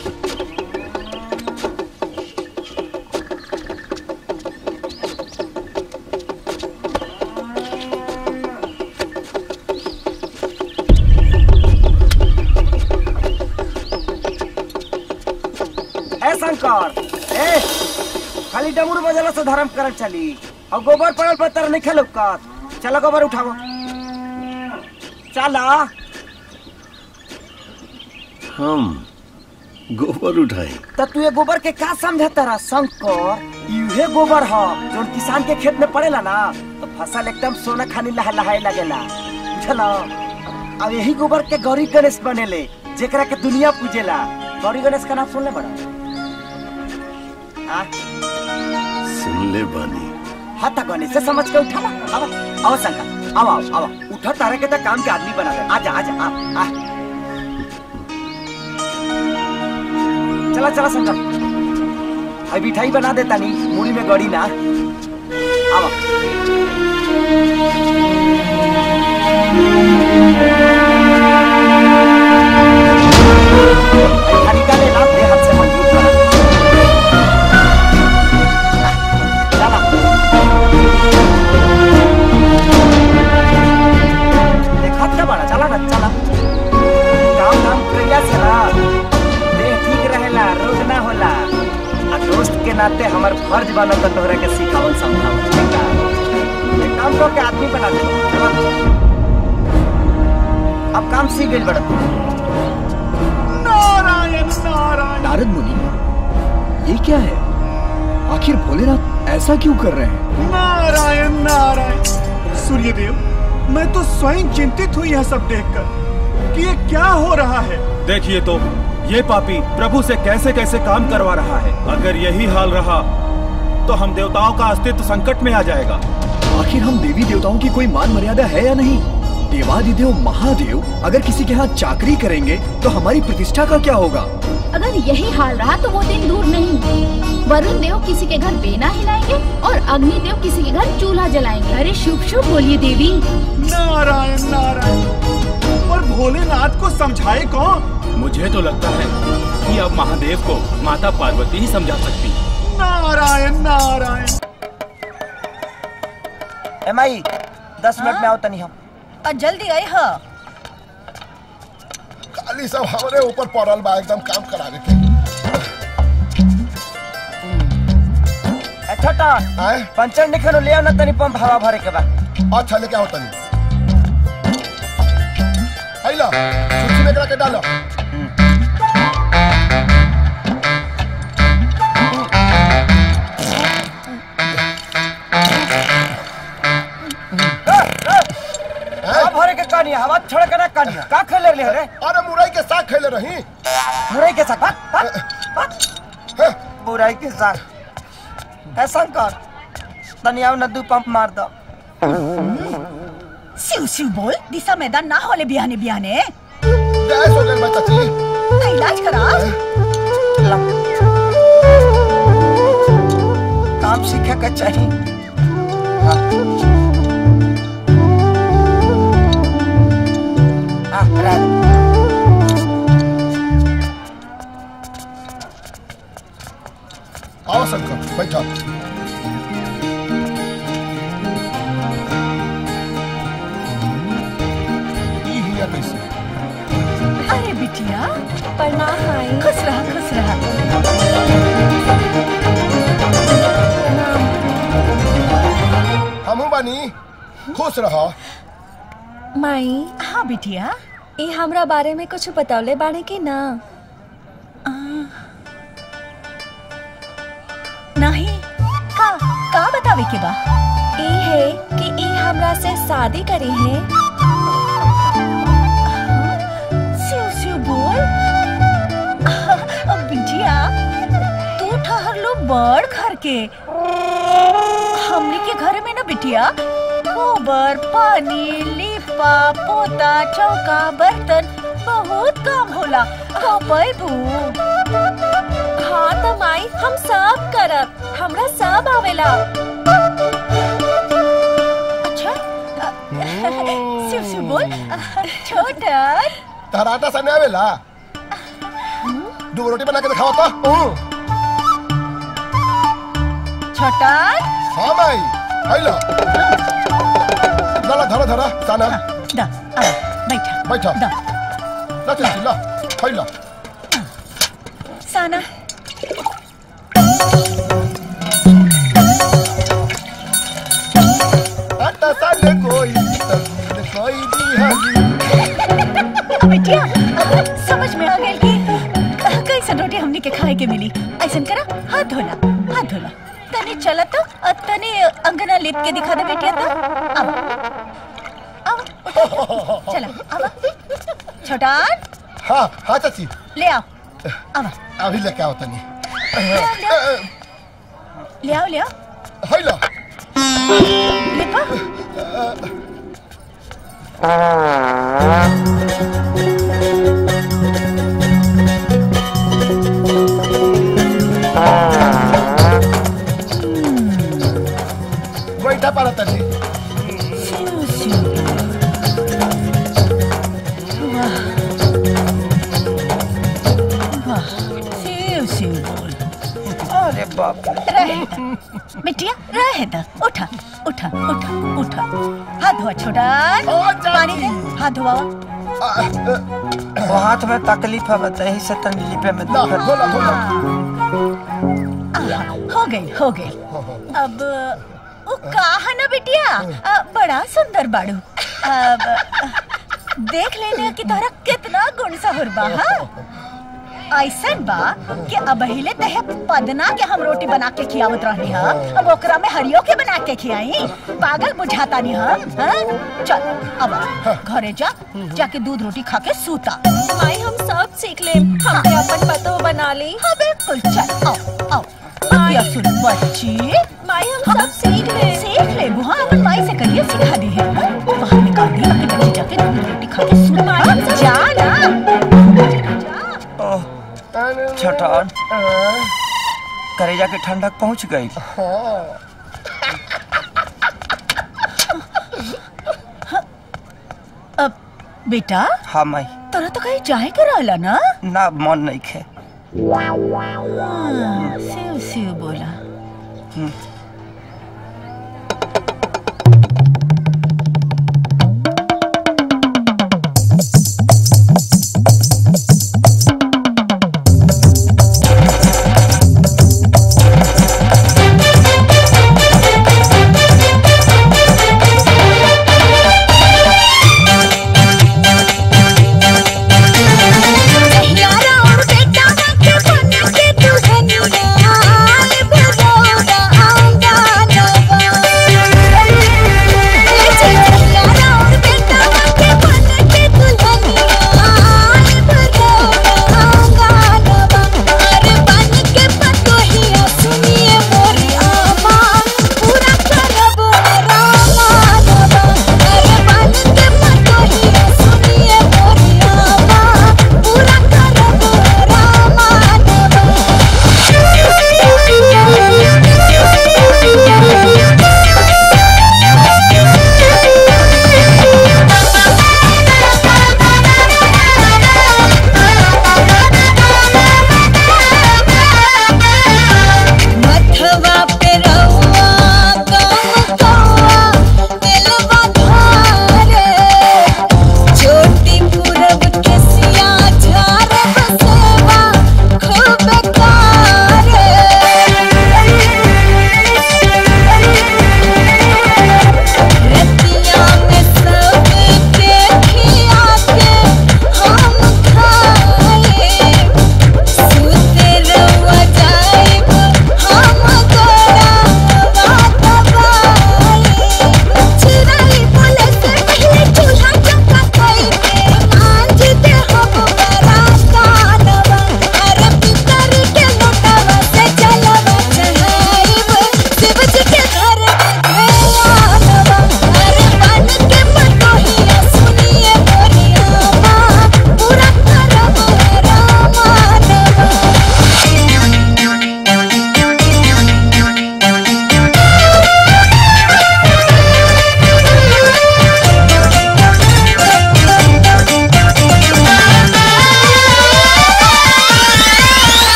ए शंकर ए खाली डमरू बजला से धर्म करल चली और गोबर पड़ल पर तर नहीं खेलो का चलो गोबर उठाओ चला हम गोबर उठाई तो तू ये गोबर के का समझता रहा शंकर इहे गोबर ह जो किसान के खेत में पड़ेला ना तो फसल एकदम सोना खानी लह लहाए लगेला बुझला अब यही गोबर के गौरी गणेश बनेले जेकरा के दुनिया पूजेला गौरी गणेश का नाम सुनले बड़ा आ सुन ले बानी हाथा गने से समझ के उठा आओ आओ शंकर आओ आओ आओ उठा तारे के तो काम के आदमी बना दे आजा आजा आ, आ। चला चला शंकर अभी मिठाई बना देता नहीं मुड़ी में गड़ी ना आओ हरी का लेना अपने हाथ से मजबूत बना चला देखा था बड़ा चला ना चला काम काम करिया से ना देह ठीक रहेला रोग ना होला आ दोस्त के नाते हमर फर्ज बनल त तोहरा के सिखावल समझावल ठीक बा? एक काम को के आदमी बना दे चला अब काम सीख गइल बड़ा तू नारायण नारायण नारद मुनि ये क्या है आखिर भोलेनाथ ऐसा क्यों कर रहे हैं नारायण नारायण सूर्यदेव मैं तो स्वयं चिंतित हूँ यह सब देखकर कि ये क्या हो रहा है देखिए तो ये पापी प्रभु से कैसे कैसे काम करवा रहा है अगर यही हाल रहा तो हम देवताओं का अस्तित्व संकट में आ जाएगा आखिर हम देवी देवताओं की कोई मान मर्यादा है या नहीं देवादिदेव महादेव अगर किसी के हाथ चाकरी करेंगे तो हमारी प्रतिष्ठा का क्या होगा अगर यही हाल रहा तो वो दिन दूर नहीं वरुण देव किसी के घर बेना हिलाएंगे और अग्नि देव किसी के घर चूल्हा जलाएंगे अरे शुभ शुभ बोलिए देवी नारायण नारायण पर भोलेनाथ को समझाए कौन मुझे तो लगता है कि अब महादेव को माता पार्वती ही समझा सकती नारायण नारायण एम आई दस मिनट में आओ तनी हम और जल्दी आई हाँ खाली सब हमारे ऊपर पड़ल बा एकदम काम करावे के ए, छोटा पंचर निखनो ले आओ ना तनी पंप हवा भरे के बाद अच्छा लेके आओ तनी आइला सूची में करा के डालो हवा भरे के कहानी हवा छोड़ के ना कहानी का खेले ले रे अरे मुरई के साग खेले रही मुरई के साग भाग, भाग, भाग। मुरई के साग ऐसा कर तनी आओ ना दू पंप मार दो सिउ सिउ बोल दिशा मैदान ना होले बिहाने बिहाने गैस हो गई बच्चा जी ना इलाज करा काम सीखे के चाहिए हाँ, राज। आओ शंकर बैठो ई हिया कैसे अरे बिटिया प्रणाम माई खुश रहा खुश रहा हमू बानी खुश रहो माई हाँ बिटिया ये हमरा बारे में कुछ बतौले बाड़े की ना नहीं का का बतावे के बा ई है कि ई हमरा से शादी करी है सिउ सिउ बोल अब बिटिया तू ठहर लो बड़ घर के हमनी के घर में ना बिटिया गोबर पानी लिपा पोता चौका बर्तन बहुत काम होला कपई भू हाँ तो माई हम सब करब हमरा सब आवेला अच्छा सिउ सिउ बोल छोटन तहराटा सने आवेला दो रोटी बना के दिखाओ तो छोटन हाँ माई आइला ला धरा धरा साना दा आ, बैठा बैठा दा ला चल ला आइला साना आटा साले कोई तस्वीर कोई दिहाली अब बिटिया अब समझ में आ गई कि कैसन रोटी हमने के खाए के मिली ऐसन करा हाथ धोला हाथ धोला तने चला तो और तने अंगना लेट के दिखा दे बेटिया तो अब अब चला अब छोटान हाँ हाँ चाची ले आओ अब अभी लेके आओ तनी ले आओ ले आओ हैला बैठा पारा तनी शिव शिव बोल अरे बाप रहे बिटिया रहे दा उठा उठा उठा उठा हाथ धोआ छोटा पानी दे हाथ धोआ वो हाथ में तकलीफ है बता यही से तंगली पे में दुखत आहा, हो गई हो गई अब वो कहा ना बिटिया अ, बड़ा सुंदर बाड़ू अब देख लेने की तरह कितना गुण सहुर बा हाँ? ऐसन बा कि अब हिले तहे पदना के हम रोटी बना के खियावत रहनी हा अब ओकरा में हरियो के बना के खियाई पागल बुझाता नहीं हम हाँ? चल अब घरे जा जाके दूध रोटी खा के सूता माई हम सब सीख ले हम ते अपन पतो बना ली हाँ बिल्कुल चल आओ आओ या सुन बच्ची माई हम सब सीख ले सीख ले बुआ अपन माई से करिए सिखा दी है हाँ? बाहर निकाल दी अपने कमरे जाके दूध रोटी खा के सूता जा ना छटान करेजा के ठंडक पहुंच गई अब बेटा हाँ माई तोरा तो कहीं जाए के रहला ना ना मन नहीं खे हाँ, शिव शिव बोला यारा और बेटा के बन के दुल्हनिया आए भगोड़ा आओ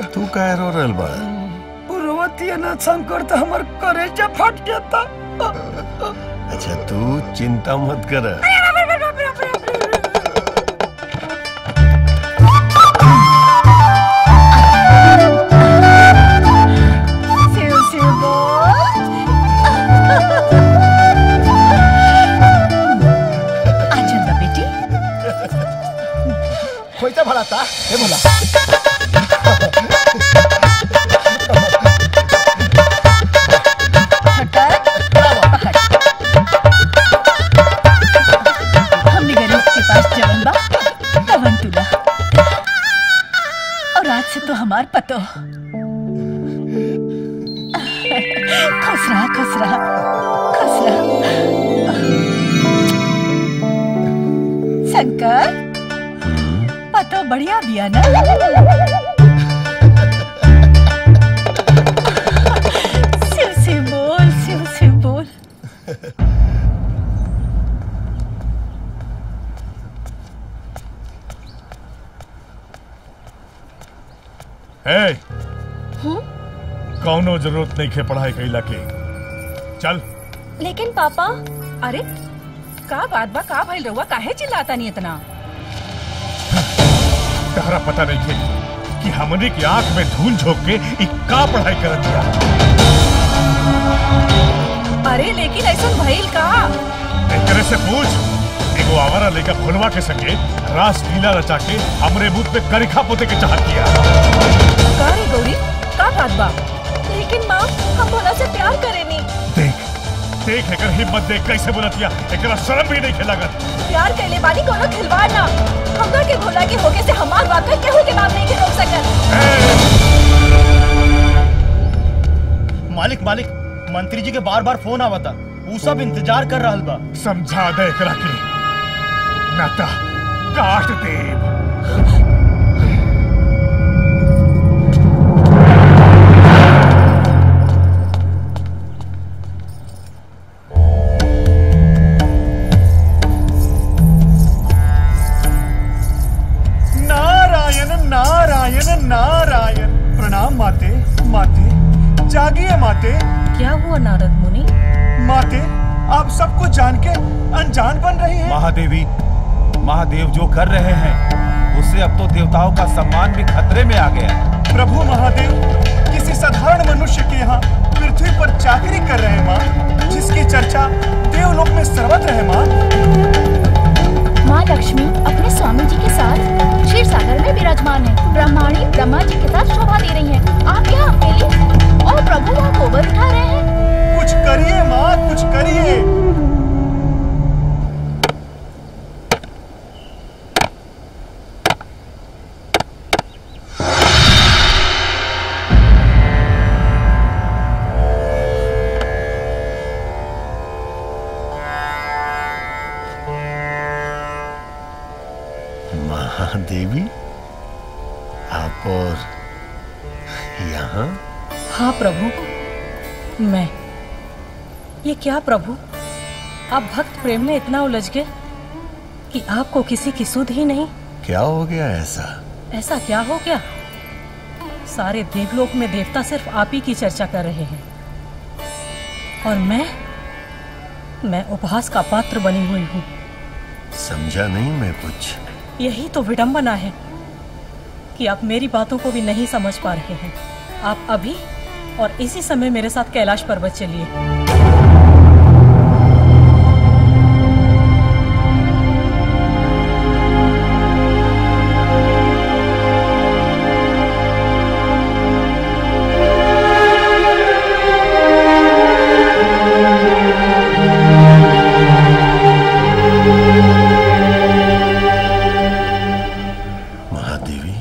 तू कह रो रहल बा पुरवती ना शंकर तो हमार करेजा फट जाता अच्छा तू चिंता मत कर शिव शिव बोल आचंदा बेटी खोईचा भला था हे बोला हमने गरीब के पास जवन बा तवन तुला और आज से तो हमार पतो खुश रहा खुश रहा खुश रहा शंकर पतो बढ़िया बिया ना शिव शिव बोल शिव शिव बोल ए कौनो जरूरत नहीं खे पढ़ाई कैला के चल लेकिन पापा अरे का बात बा का भइल रहुआ काहे चिल्लाता नहीं इतना तहरा पता नहीं खे कि हमने की आंख में धूल झोंक के इ का पढ़ाई करत दिया अरे लेकिन ऐसा भइल का एकरे से पूछ एगो आवारा लेकर फुलवा के संगे रास लीला रचा के हमरे मुंह पे करिखा पोते के चाहत किया का रे गौरी का बात बा लेकिन माँ हम भोला से प्यार करेनी देख देख एकर हिम्मत देख कैसे बोलतिया एकरा शर्म भी नहीं खेलागत प्यार कैले बानी कोनो खिलवाड़ ना हमरा के भोला के होके से हमार वाकई केहू के बात नहीं के रोक सकत मालिक मालिक मंत्री जी के बार बार फोन आवता ऊ सब इंतजार कर रहल बा समझा दे एकरा के नाता काट देब नारायण नारायण नारायण प्रणाम माते माते जागिए माते क्या हुआ नारद मुनि माते आप सब कुछ जान के अनजान बन रही हैं महादेवी महादेव जो कर रहे हैं उससे अब तो देवताओं का सम्मान भी खतरे में आ गया है प्रभु महादेव किसी साधारण मनुष्य के यहाँ पृथ्वी पर चाकरी कर रहे हैं माँ जिसकी चर्चा देवलोक में सर्वत्र है माँ माँ लक्ष्मी अपने स्वामी जी के साथ क्षीर सागर में विराजमान है ब्रह्माणी ब्रह्मा जी के साथ शोभा दे रही हैं। आप यहाँ अकेले और प्रभु वहाँ गोबर उठा रहे हैं कुछ करिए माँ कुछ करिए महादेवी आप और यहाँ हाँ प्रभु मैं ये क्या प्रभु आप भक्त प्रेम में इतना उलझ गए कि आपको किसी की सुध ही नहीं क्या हो गया ऐसा ऐसा क्या हो गया सारे देवलोक में देवता सिर्फ आप ही की चर्चा कर रहे हैं और मैं मैं उपहास का पात्र बनी हुई हूँ समझा नहीं मैं कुछ यही तो विडंबना है कि आप मेरी बातों को भी नहीं समझ पा रहे हैं आप अभी और इसी समय मेरे साथ कैलाश पर्वत चलिए महादेवी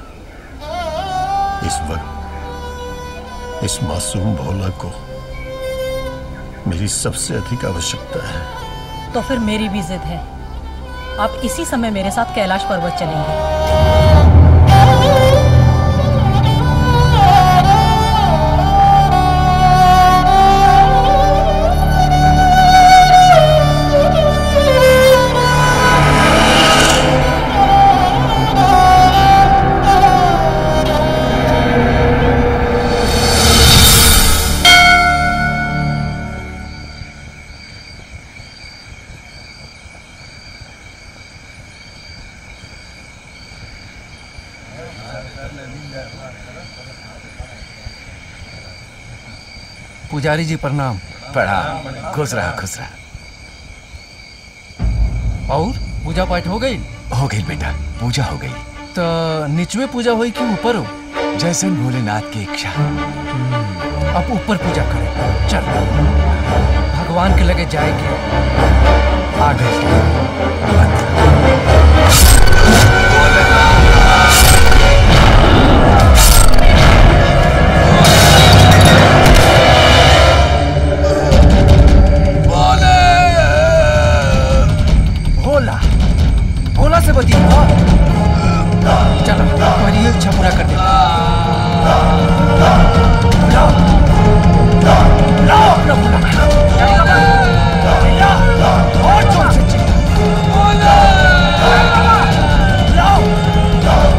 इस वक्त इस मासूम भोला को मेरी सबसे अधिक आवश्यकता है तो फिर मेरी भी जिद है आप इसी समय मेरे साथ कैलाश पर्वत चलेंगे पुजारी जी प्रणाम प्रणाम खुश रहा खुश रहा और पूजा पाठ हो गई हो गई बेटा पूजा हो गई तो निचवे पूजा हुई कि ऊपर हो जैसन भोलेनाथ की इच्छा अब ऊपर पूजा करें चल भगवान के लगे जाएंगे आ गए भोला भोला से बची हाँ चलो तुम्हारी ये इच्छा पूरा कर दे लाओ लाओ अपना भोला लाओ और जोर से चिल्लाओ लाओ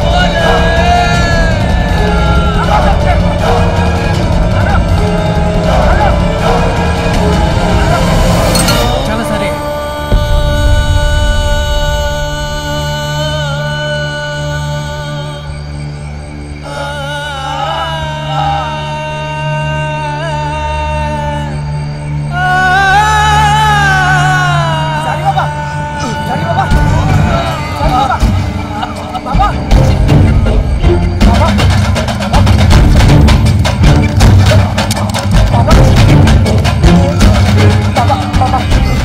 चलो सारे सारी बाबा सारी बाबा सारी बाबा बाबा बाबा बाबा बाबा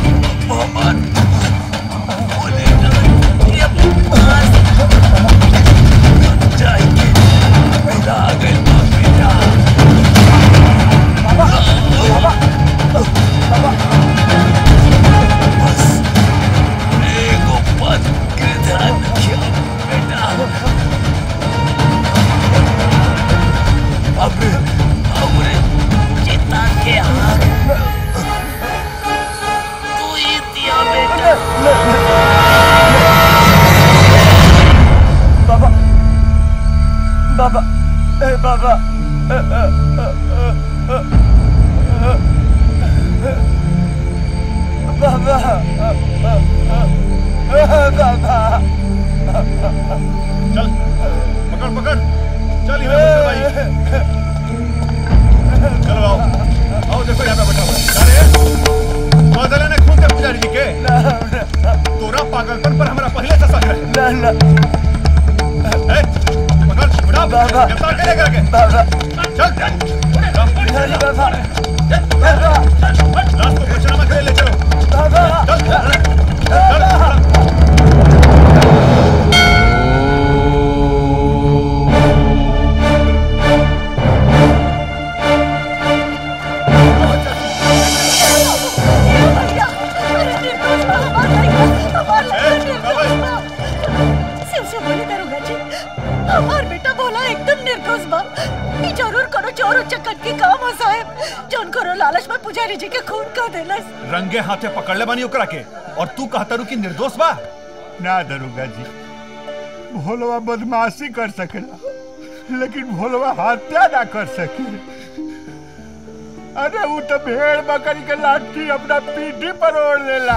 बाबा बाबा ए बाबा अ, अ, अ, अ, अ, अ, बाबा अ, अ, अ, बाबा चल पकड़ पकड़ चल यहाँ बैठ भाई चलो आओ आओ देखो यहाँ पे बैठा हुआ है अरे बदले ने खून के पुजारी जी के तोरा पागलपन पर हमारा पहले से शक है ए, पकड़ उठा बाबा गिरफ्तार करेगा के बाबा चल बिहारी बाबा लाश को पचनामा के लिए ले चलो बाबा चल चल चल शिव से बोले दरोगा जी हमार बेटा बोला एकदम निर्दोष बा ई जरूर करो चोर उचक्कट के काम हो साहब जौन करो लालच में पुजारी जी के खून कर देलस रंगे हाथे पकड़ ले बानी ओकरा के और तू कहता रू कि निर्दोष बा ना दरोगा जी भोलवा बदमाशी कर सकेला लेकिन भोलवा हत्या ना कर सके अरे वो तो भेड़ बकरी के लाठी अपना पीठी पर ओढ़ लेला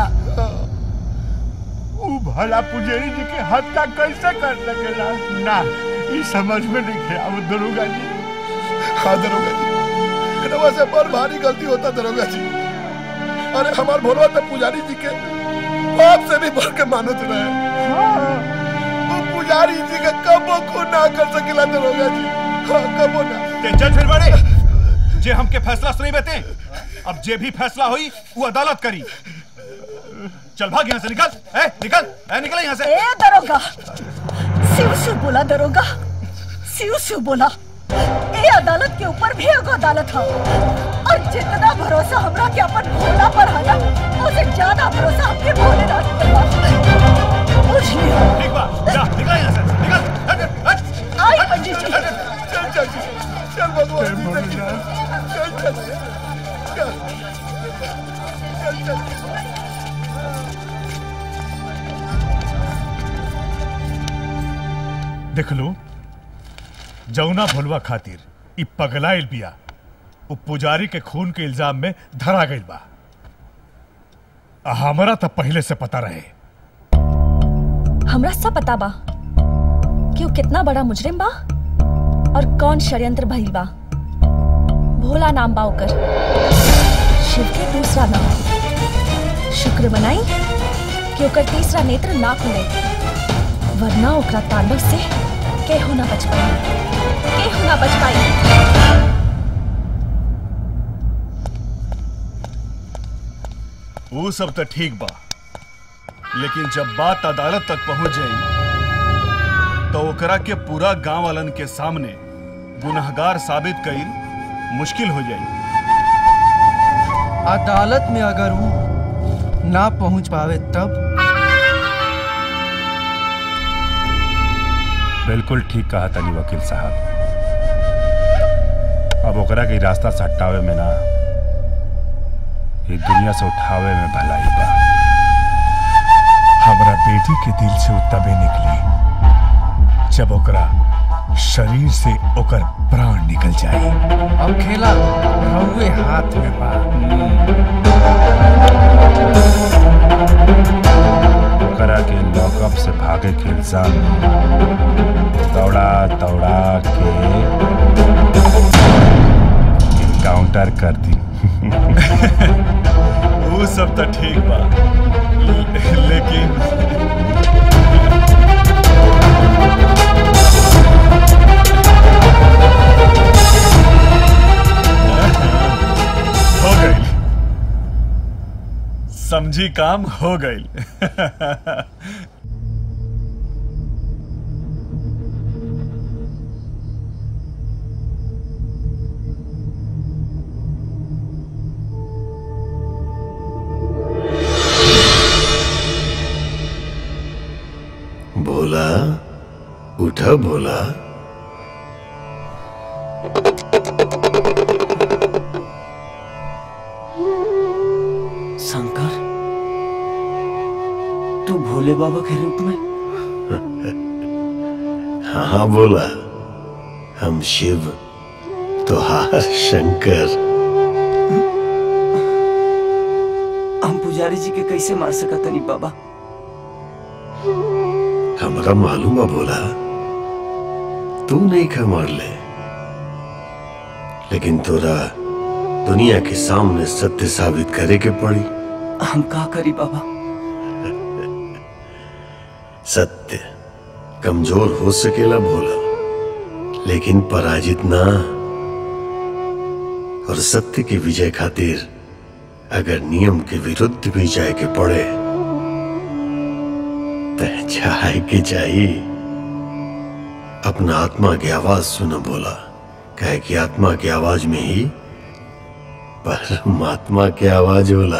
वो भला पुजेरी जी की हत्या कैसे कर सकेला ना ये समझ में नहीं गया वो दरोगा जी हाँ दरोगा जी रवा से बड़ भारी गलती होता दरोगा जी अरे हमार भोलवा तो पुजारी जी के बाप से भी बढ़ के मानत रहे वो पुजारी जी के कबो को ना कर सकेला दरोगा जी हाँ कबो ना ते चल फिर बड़े जे हमके फैसला सुनी बेते अब जे भी फैसला हुई वो अदालत करी चल भाग यहाँ से निकल ए निकल ए निकल यहाँ से ए दरोगा शिव शिव बोला दरोगा शिव शिव बोला ए अदालत के ऊपर भी एगो अदालत है और जितना भरोसा हमरा के अपन भोला पर है ना उससे ज्यादा भरोसा हमके भोलेनाथ पे बा बुझ लियो ठीक बा जा निकल यहाँ से निकल हट, हट, आई पंडित जी चल चल चल भगवान जी से चल चल चल चल चल देख लो जौना भोलवा खातिर इ पगलाइल बिया उ पुजारी के खून के इल्जाम में धरा गइल बा आ हमरा तो पहले से पता रहे हमरा सब पता बा कि वो कितना बड़ा मुजरिम बा और कौन षड्यंत्र भइल बा भोला नाम बा ओकर शिव के दूसरा नाम शुक्र मनाई कि ओकर तीसरा नेत्र ना खुले वरना ओकरा तांडव से केहू ना बच पाई केहू ना बच पाई वो सब तो ठीक बा लेकिन जब बात अदालत तक पहुंच जाई तो ओकरा के पूरा गांव वालन के सामने गुनहगार साबित कईल मुश्किल हो जाई अदालत में अगर वो ना पहुंच पावे तब बिल्कुल ठीक कहा तनी वकील साहब अब ओकरा के रास्ता से हटावे में ना ये दुनिया से उठावे में भलाई बा हमरा बेटी के दिल से उ तबे निकली जब ओकरा शरीर से ओकर प्राण निकल जाए अब खेला रहुए हाथ में बा ओकरा के लॉकअप से भागे के इल्जाम दौड़ा दौड़ा के काउंटर कर दी वो सब तो ठीक बा ले- लेकिन हो गई समझी काम हो गई भोला उठा भोला शंकर तू भोले बाबा के रूप में हाँ बोला हम शिव तुहार शंकर हम पुजारी जी के कैसे मार सकतनी बाबा हमरा मालूम है बोला तू नहीं खा मार ले लेकिन तोरा दुनिया के सामने सत्य साबित करे के पड़ी हम का करी बाबा सत्य कमजोर हो सकेला भोला लेकिन पराजित ना और सत्य की विजय खातिर अगर नियम के विरुद्ध भी जाए के पड़े तो जाए के चाहिए अपना आत्मा की आवाज सुनो बोला कहे कि आत्मा की आवाज में ही परमात्मा की आवाज बोला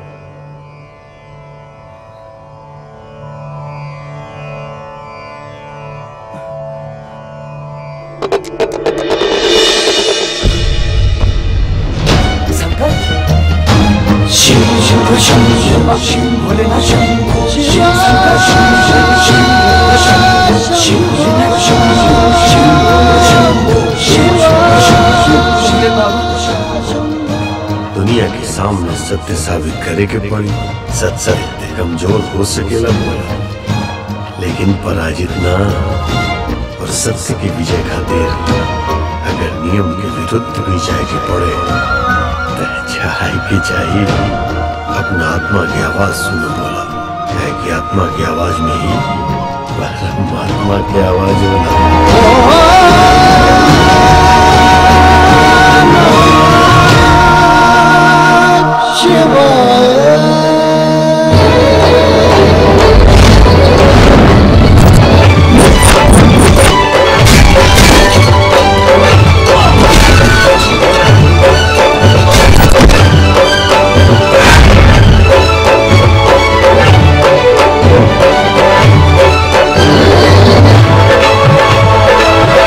शंकर शिव शिव शिव शिव शिव भोलेनाथ शिव शिव शंकर शिव शिव शिव शिव शिव शिव शिव शिव शिव शिव बाबा दुनिया के सामने सत्य साबित करे के पड़ी सत सत्य कमजोर हो सकेला बोला लेकिन पराजित ना और सत्य की विजय खातिर अगर नियम के विरुद्ध भी जाए के पड़े तो जाए के चाहिए अपना आत्मा की आवाज सुनो बोला है कि आत्मा की आवाज में ही परमात्मा की आवाज शिवाय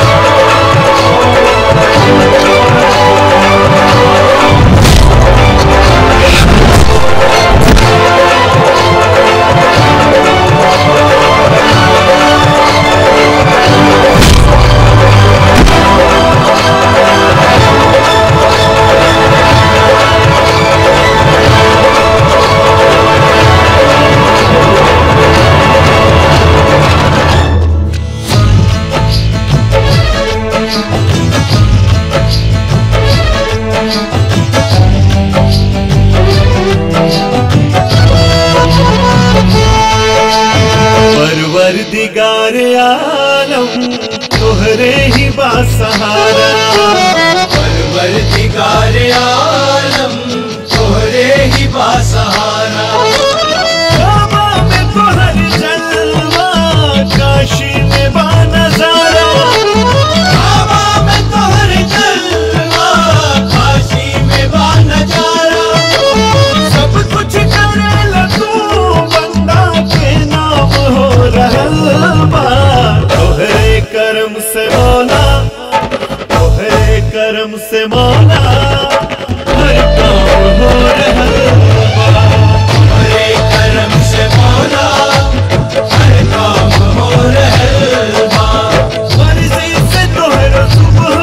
आलम तोहरे ही बासहारा परवरदिगार आलम तोहरे ही बासहारा काबा में तोहर जलवा काशी में बानजारा काबा में तोहर जलवा काशी में बानजारा सब कुछ करेला तू बंदा के नाम हो रहल बा तोहरे करम से मौला तोहरे करम से मौला हर काम हो रहल बा तोहरे करम से मौला हर काम हो रहल बा मर्जी से तोहरा सुबह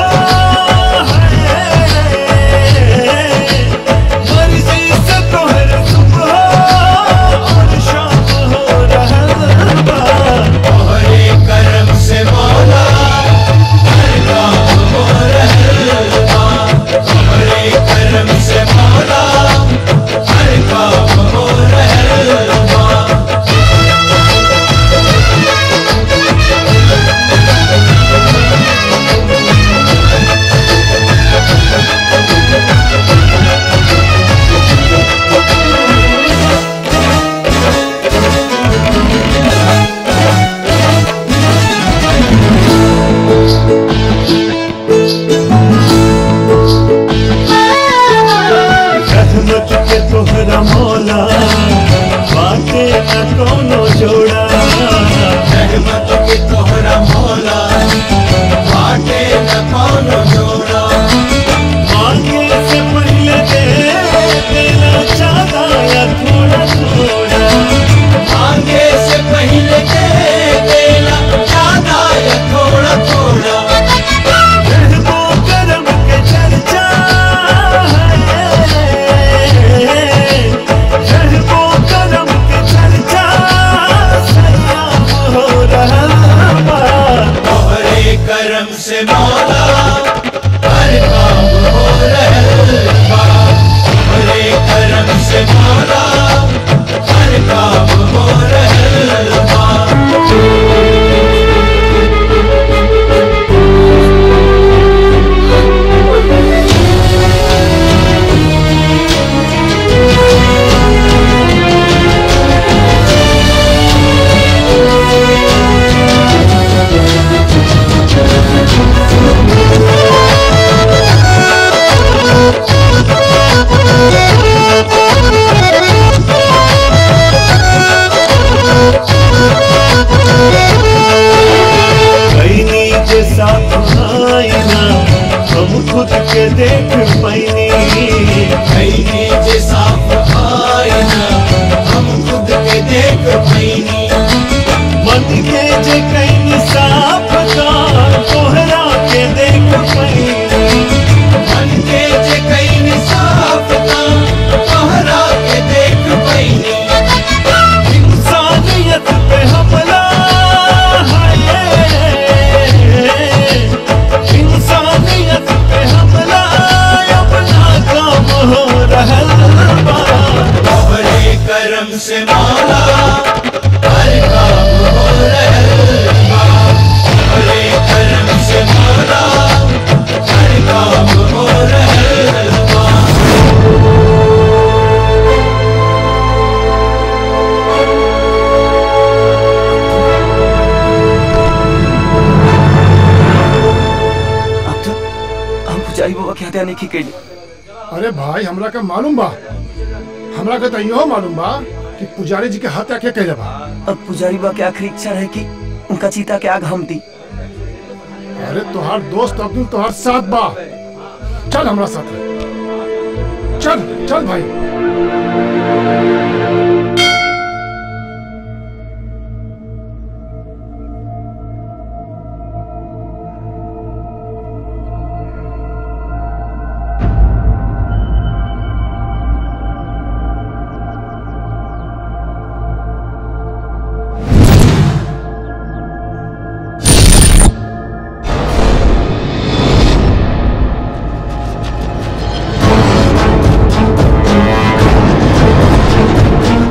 है मर्जी से तोहरा सुबह और शाम हो रहल बा तोहरे करम से मौला हर काम हो रहल बा तोहरे करम से मौला हर काम हो रहल बा रहमत के तोहरा मौला बाटे न कोनो जोड़ा रहमत के तोहरा मौला बाटे न कौनो जोड़ा मांगे से पहले दे देना चाहा या थोड़ा थोड़ा मांगे से पहले दे देना ज्यादा या थोड़ा थोड़ा रहमो करम के चर्चा है रहमो करम के चर्चा सयाम हो रहा बा तोहरे करम से मौला हर काम हो रहल बा तोहरे करम से मौला हर काम हो रहल बा कई नीचे साथ आईना हम खुद के देख पैनी कई नीचे साफ आईना हम खुद के देख पैनी मन के जे कई साफ का तोहरा के देख पैनी मन के जे कई साफ का तोहरा के देख पैनी इंसानियत पे हमला है इंसानियत पे हमला अपना काम हो रहल बा तोहरे करम से मौला हर काम हो रहल बा तोहरे करम से मौला हर काम हो रहल बा हम पुजारी बाबा के हत्या नहीं की कैली अरे भाई हमरा का मालूम बा हमरा का तो इहो मालूम बा कि पुजारी जी के हत्या के कैले बा अब पुजारी बाबा की आखिरी इच्छा रहे कि उनका चीता के आग हम दी अरे तोहार दोस्त अब्दुल तोहार साथ बा चल हमरा साथ चल चल भाई Thank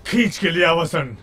खींच के लिया वसन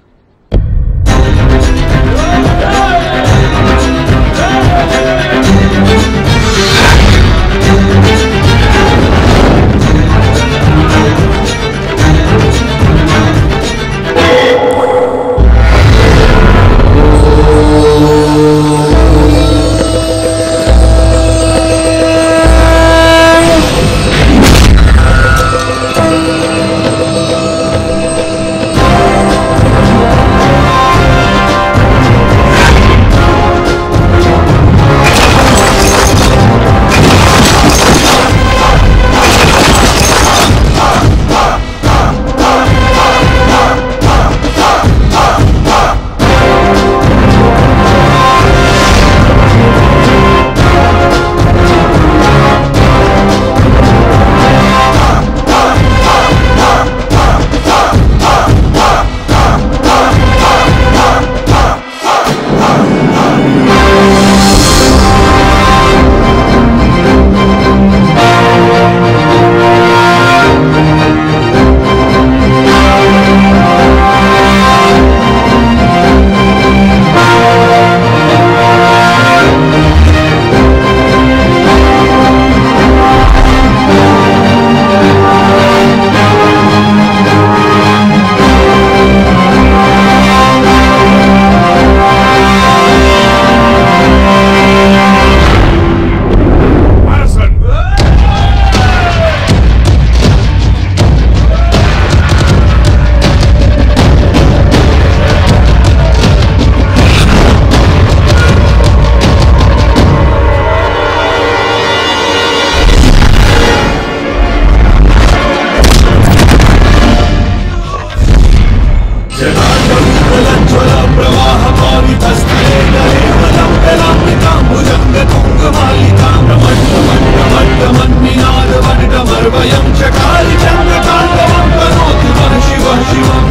वयं चकारि चन्द्रताण्डवं करोति वः शिवः शिवम्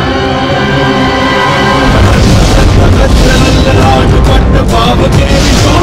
पावके विश्व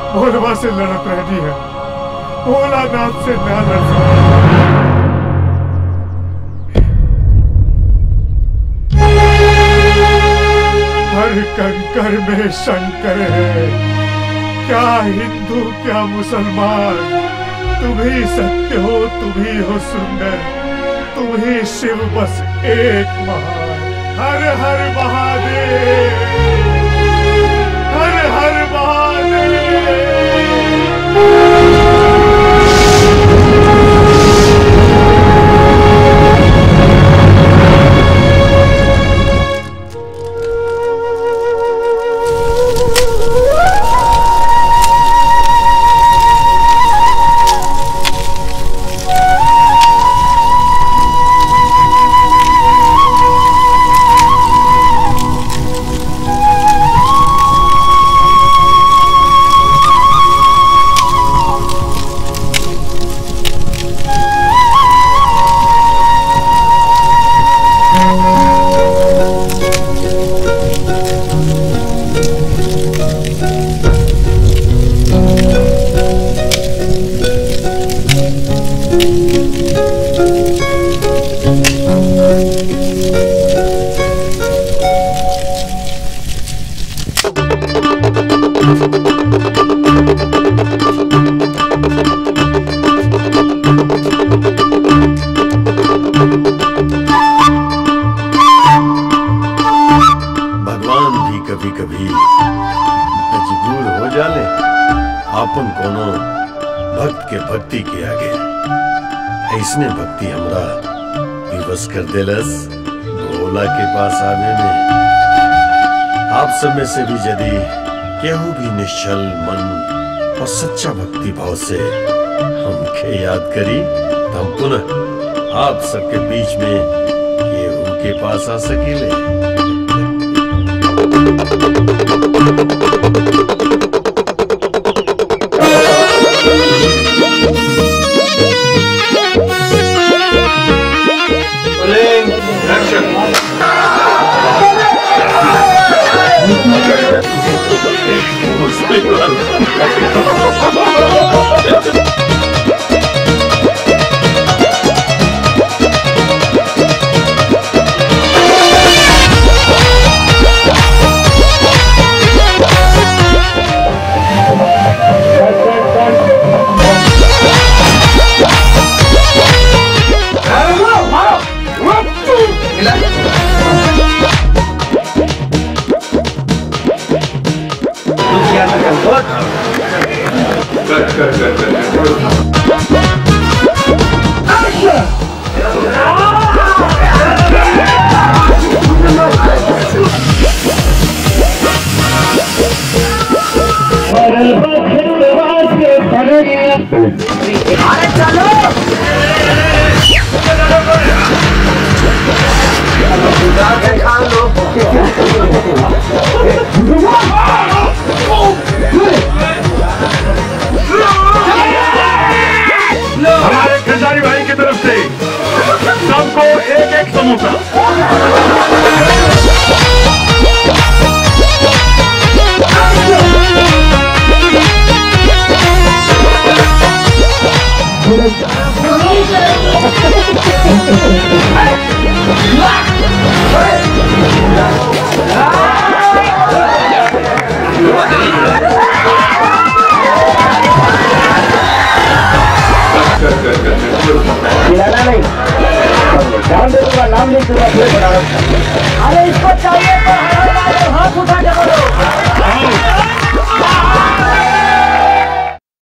भोलवा से लड़त रहनी है भोलानाथ से ना लड़ सकती हर कंकर में शंकर है क्या हिंदू क्या मुसलमान तुम ही सत्य हो तुम ही हो सुंदर तुम ही शिव बस एक महान हर हर महादेव हर हर भगवान भी कभी कभी मजबूर हो जाले आपन कोनो भक्त के भक्ति के आगे ऐसने भक्ति हमरा विवश कर देलस भोला के पास आवे में आप सब में से भी यदि केहू भी निश्चल मन और सच्चा भक्ति भाव से हमके याद करी तो हम पुनः आप सबके बीच में केहू के पास आ सकीले हमारे खंडारी भाई की तरफ से सबको एक एक समोसा खिलाना नहीं नाम दे दूंगा नाम लिख दूंगा फिर बना अरे इसको चाहिए तो हाथ उठा के बोलो